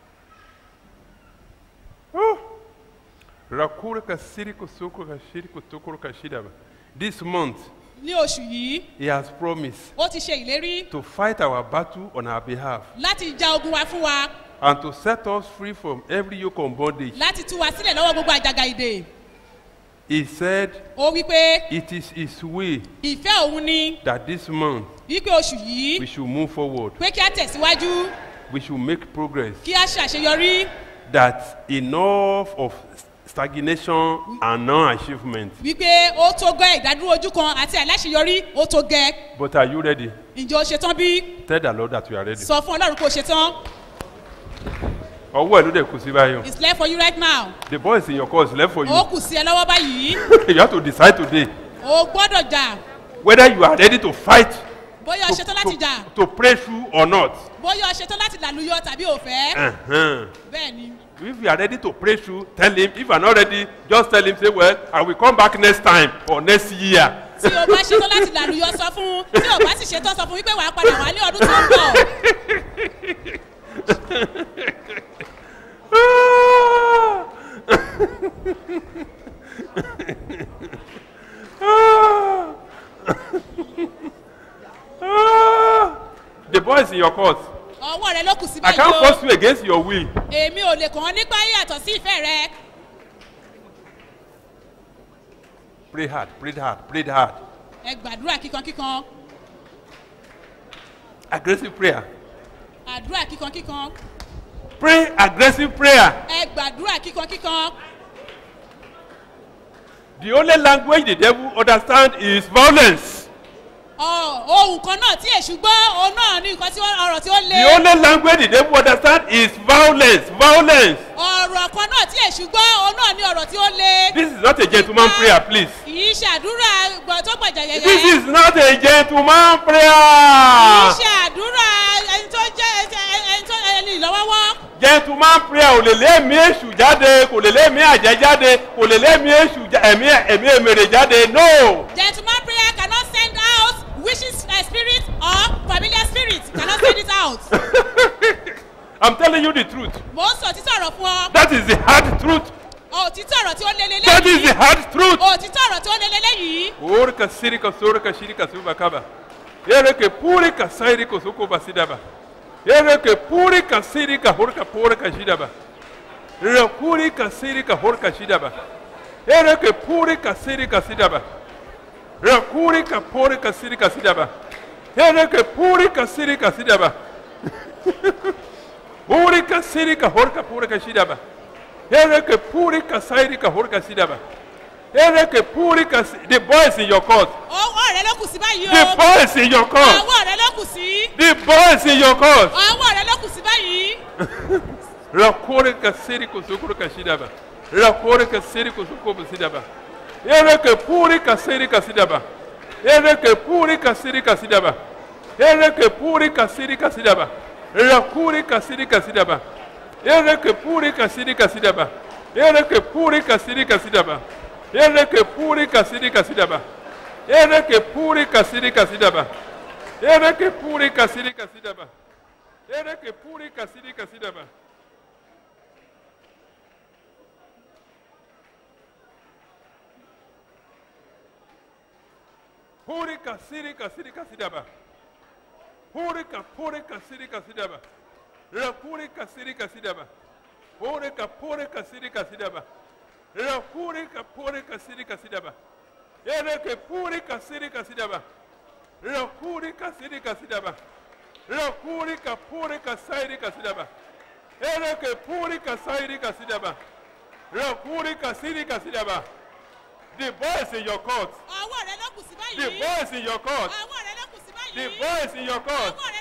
Rakura ka siri ko soko ka shiri ko tokoro ka shidaba. This month, Ní oṣù yìí, he has promised ó ti ṣe ìlérí to fight our battle on our behalf láti ja ogun wa fún wa, and to set us free from every yoke of bondage. láti tú wa sílẹ̀ lọ́wọ́ gbogbo àjàgà ìdè. He said Ó wípé it is his way ìfẹ́ òun ni that this month wípé oṣù yìí we should move forward, pé kí á tẹ̀síwájú, we should make progress. kí á ṣàṣeyọrí, that enough of stagnation and non-achievement. wípé ó tó gẹ́ ìdádúró ojú kan àti àìláṣeyọrí ó tó gẹ́. But are you ready? Ǹjẹ́ o ṣetán bí? Tell the Lord that you are ready. Sọ fún Ọlọ́run kó o ṣetán. ọwọ́ ẹ̀ ló dẹ̀ kù sí báyọ̀. It's left for you right now. The boy is in your course left for you. Ó kù sí ẹ lọ́wọ́ báyìí. you have to decide today O gbọ́dọ̀ jà. whether you are ready to fight Bóyá o to, ṣetán láti jà. to, to pray through or not. Bóyá o ṣetán láti làlúyọ tàbí ò fẹ́. Uh-huh. Bẹ́ẹ̀ ni. If you are ready to pray through, tell him. If you are not ready, just tell him, say, well, I will come back next time or next year. Tí o bá ṣetán láti làlúyọ sọ fún un. Tí o bá sì ṣetán sọ fún wípé wàá padà wá ní ọdún tó ń bọ̀. the boy is in your court. Ọwọ́ rẹ ló kù sí I báyìí can't o. force you against your will. Èmi ò lè kàn án nípa yàtọ̀ sí ìfẹ́ rẹ. Pray hard, pray hard, pray hard. Ẹ gbàdúrà kíkankíkan. Aggressive prayer. Àdúrà kíkankíkan. Pray aggressive prayer. Ẹ gbàdúrà kíkankíkan. The only language the devil understand is violence. Ọ̀ ohun kan náà tí èṣù gbọ́, òun náà ní nǹkan tí ó- ọ̀rọ̀ tí ó le. The only language the devil understand is violence, violence. Ọ̀rọ̀ kan náà tí èṣù gbọ́, òun náà ní ọ̀rọ̀ tí ó le. This is not a gentleman prayer, please. Kì í ṣàdúrà gbọ̀ tó gbọ̀jà This yẹyẹ. is not a gentleman Kì í prayer. ṣàdúrà ẹni tó jẹ́ ẹni tó ẹni ìlọ́wọ́wọ́. Gentleman prayer ò lè lé ẹ̀mí èṣù jáde, kò lè lé ẹ̀mí àjẹ́ jáde, kò lè lé ẹ̀mí èṣù já- ẹ̀mí ẹ̀mí èmèrè jáde. No. Gentleman prayer cannot send out wishes uh, spirit or familiar spirit cannot send it out. I'm telling you the truth. Mo ń sọ òtítọ́ ọ̀rọ̀ fún ọ. That is the hard truth. Òtítọ́ ọ̀rọ̀ tí ó lé That is lélẹ́yìí. the hard truth. Òtítọ́ ọ̀rọ̀ tí ó lé lélẹ́yìí. Orika sirika sorika shirika subakaba. Ereke purika sairika sukuba sidaba. Ereke purika sirika horka purika shidaba. Rakurika sirika horka shidaba. Ereke purika sirika sidaba. Rakurika purika sirika sidaba. Ereke purika sirika sidaba. Purika sirika horka purika shidaba. Ereke purika sairika horka shidaba. Ereke purika si- the boy is in your court. Ọwọ́ rẹ ló kù sí báyìí The o. boy is in your court. Ọwọ́ rẹ ló kù sí. The boy is in your court. Ọwọ́ rẹ ló kù sí báyìí. Rakurika sirika sukuruka shidaba. Rakurika sirika sukuba sidaba. Ereke purika sirika sidaba. Ereke purika sirika sidaba. Ereke purika sirika sidaba. Rakurika sirika sidaba. Ereke purika sirika sidaba. Ereke purika sirika sidaba. Ereke purika sirika sidaba. Ereke purika sirika sidaba. Ereke purika sirika sidaba. Ereke purika sirika sidaba. Purika sirika sirika sidaba. Purika purika sirika sidaba. Ra purika sirika sidaba. Purika purika sirika sidaba. Ra purika purika sirika sidaba. Ereke purika sirika sidaba. Ra purika sirika sidaba. Ra purika purika sirika sidaba. Ereke puri kasairi kasidaba. Rakuri kasiri kasidaba. The ball is in your court. ọwọ́ rẹ ló kù sí The báyìí ball is in your court. ọwọ́ rẹ ló kù sí The báyìí ball is in your court. ọwọ́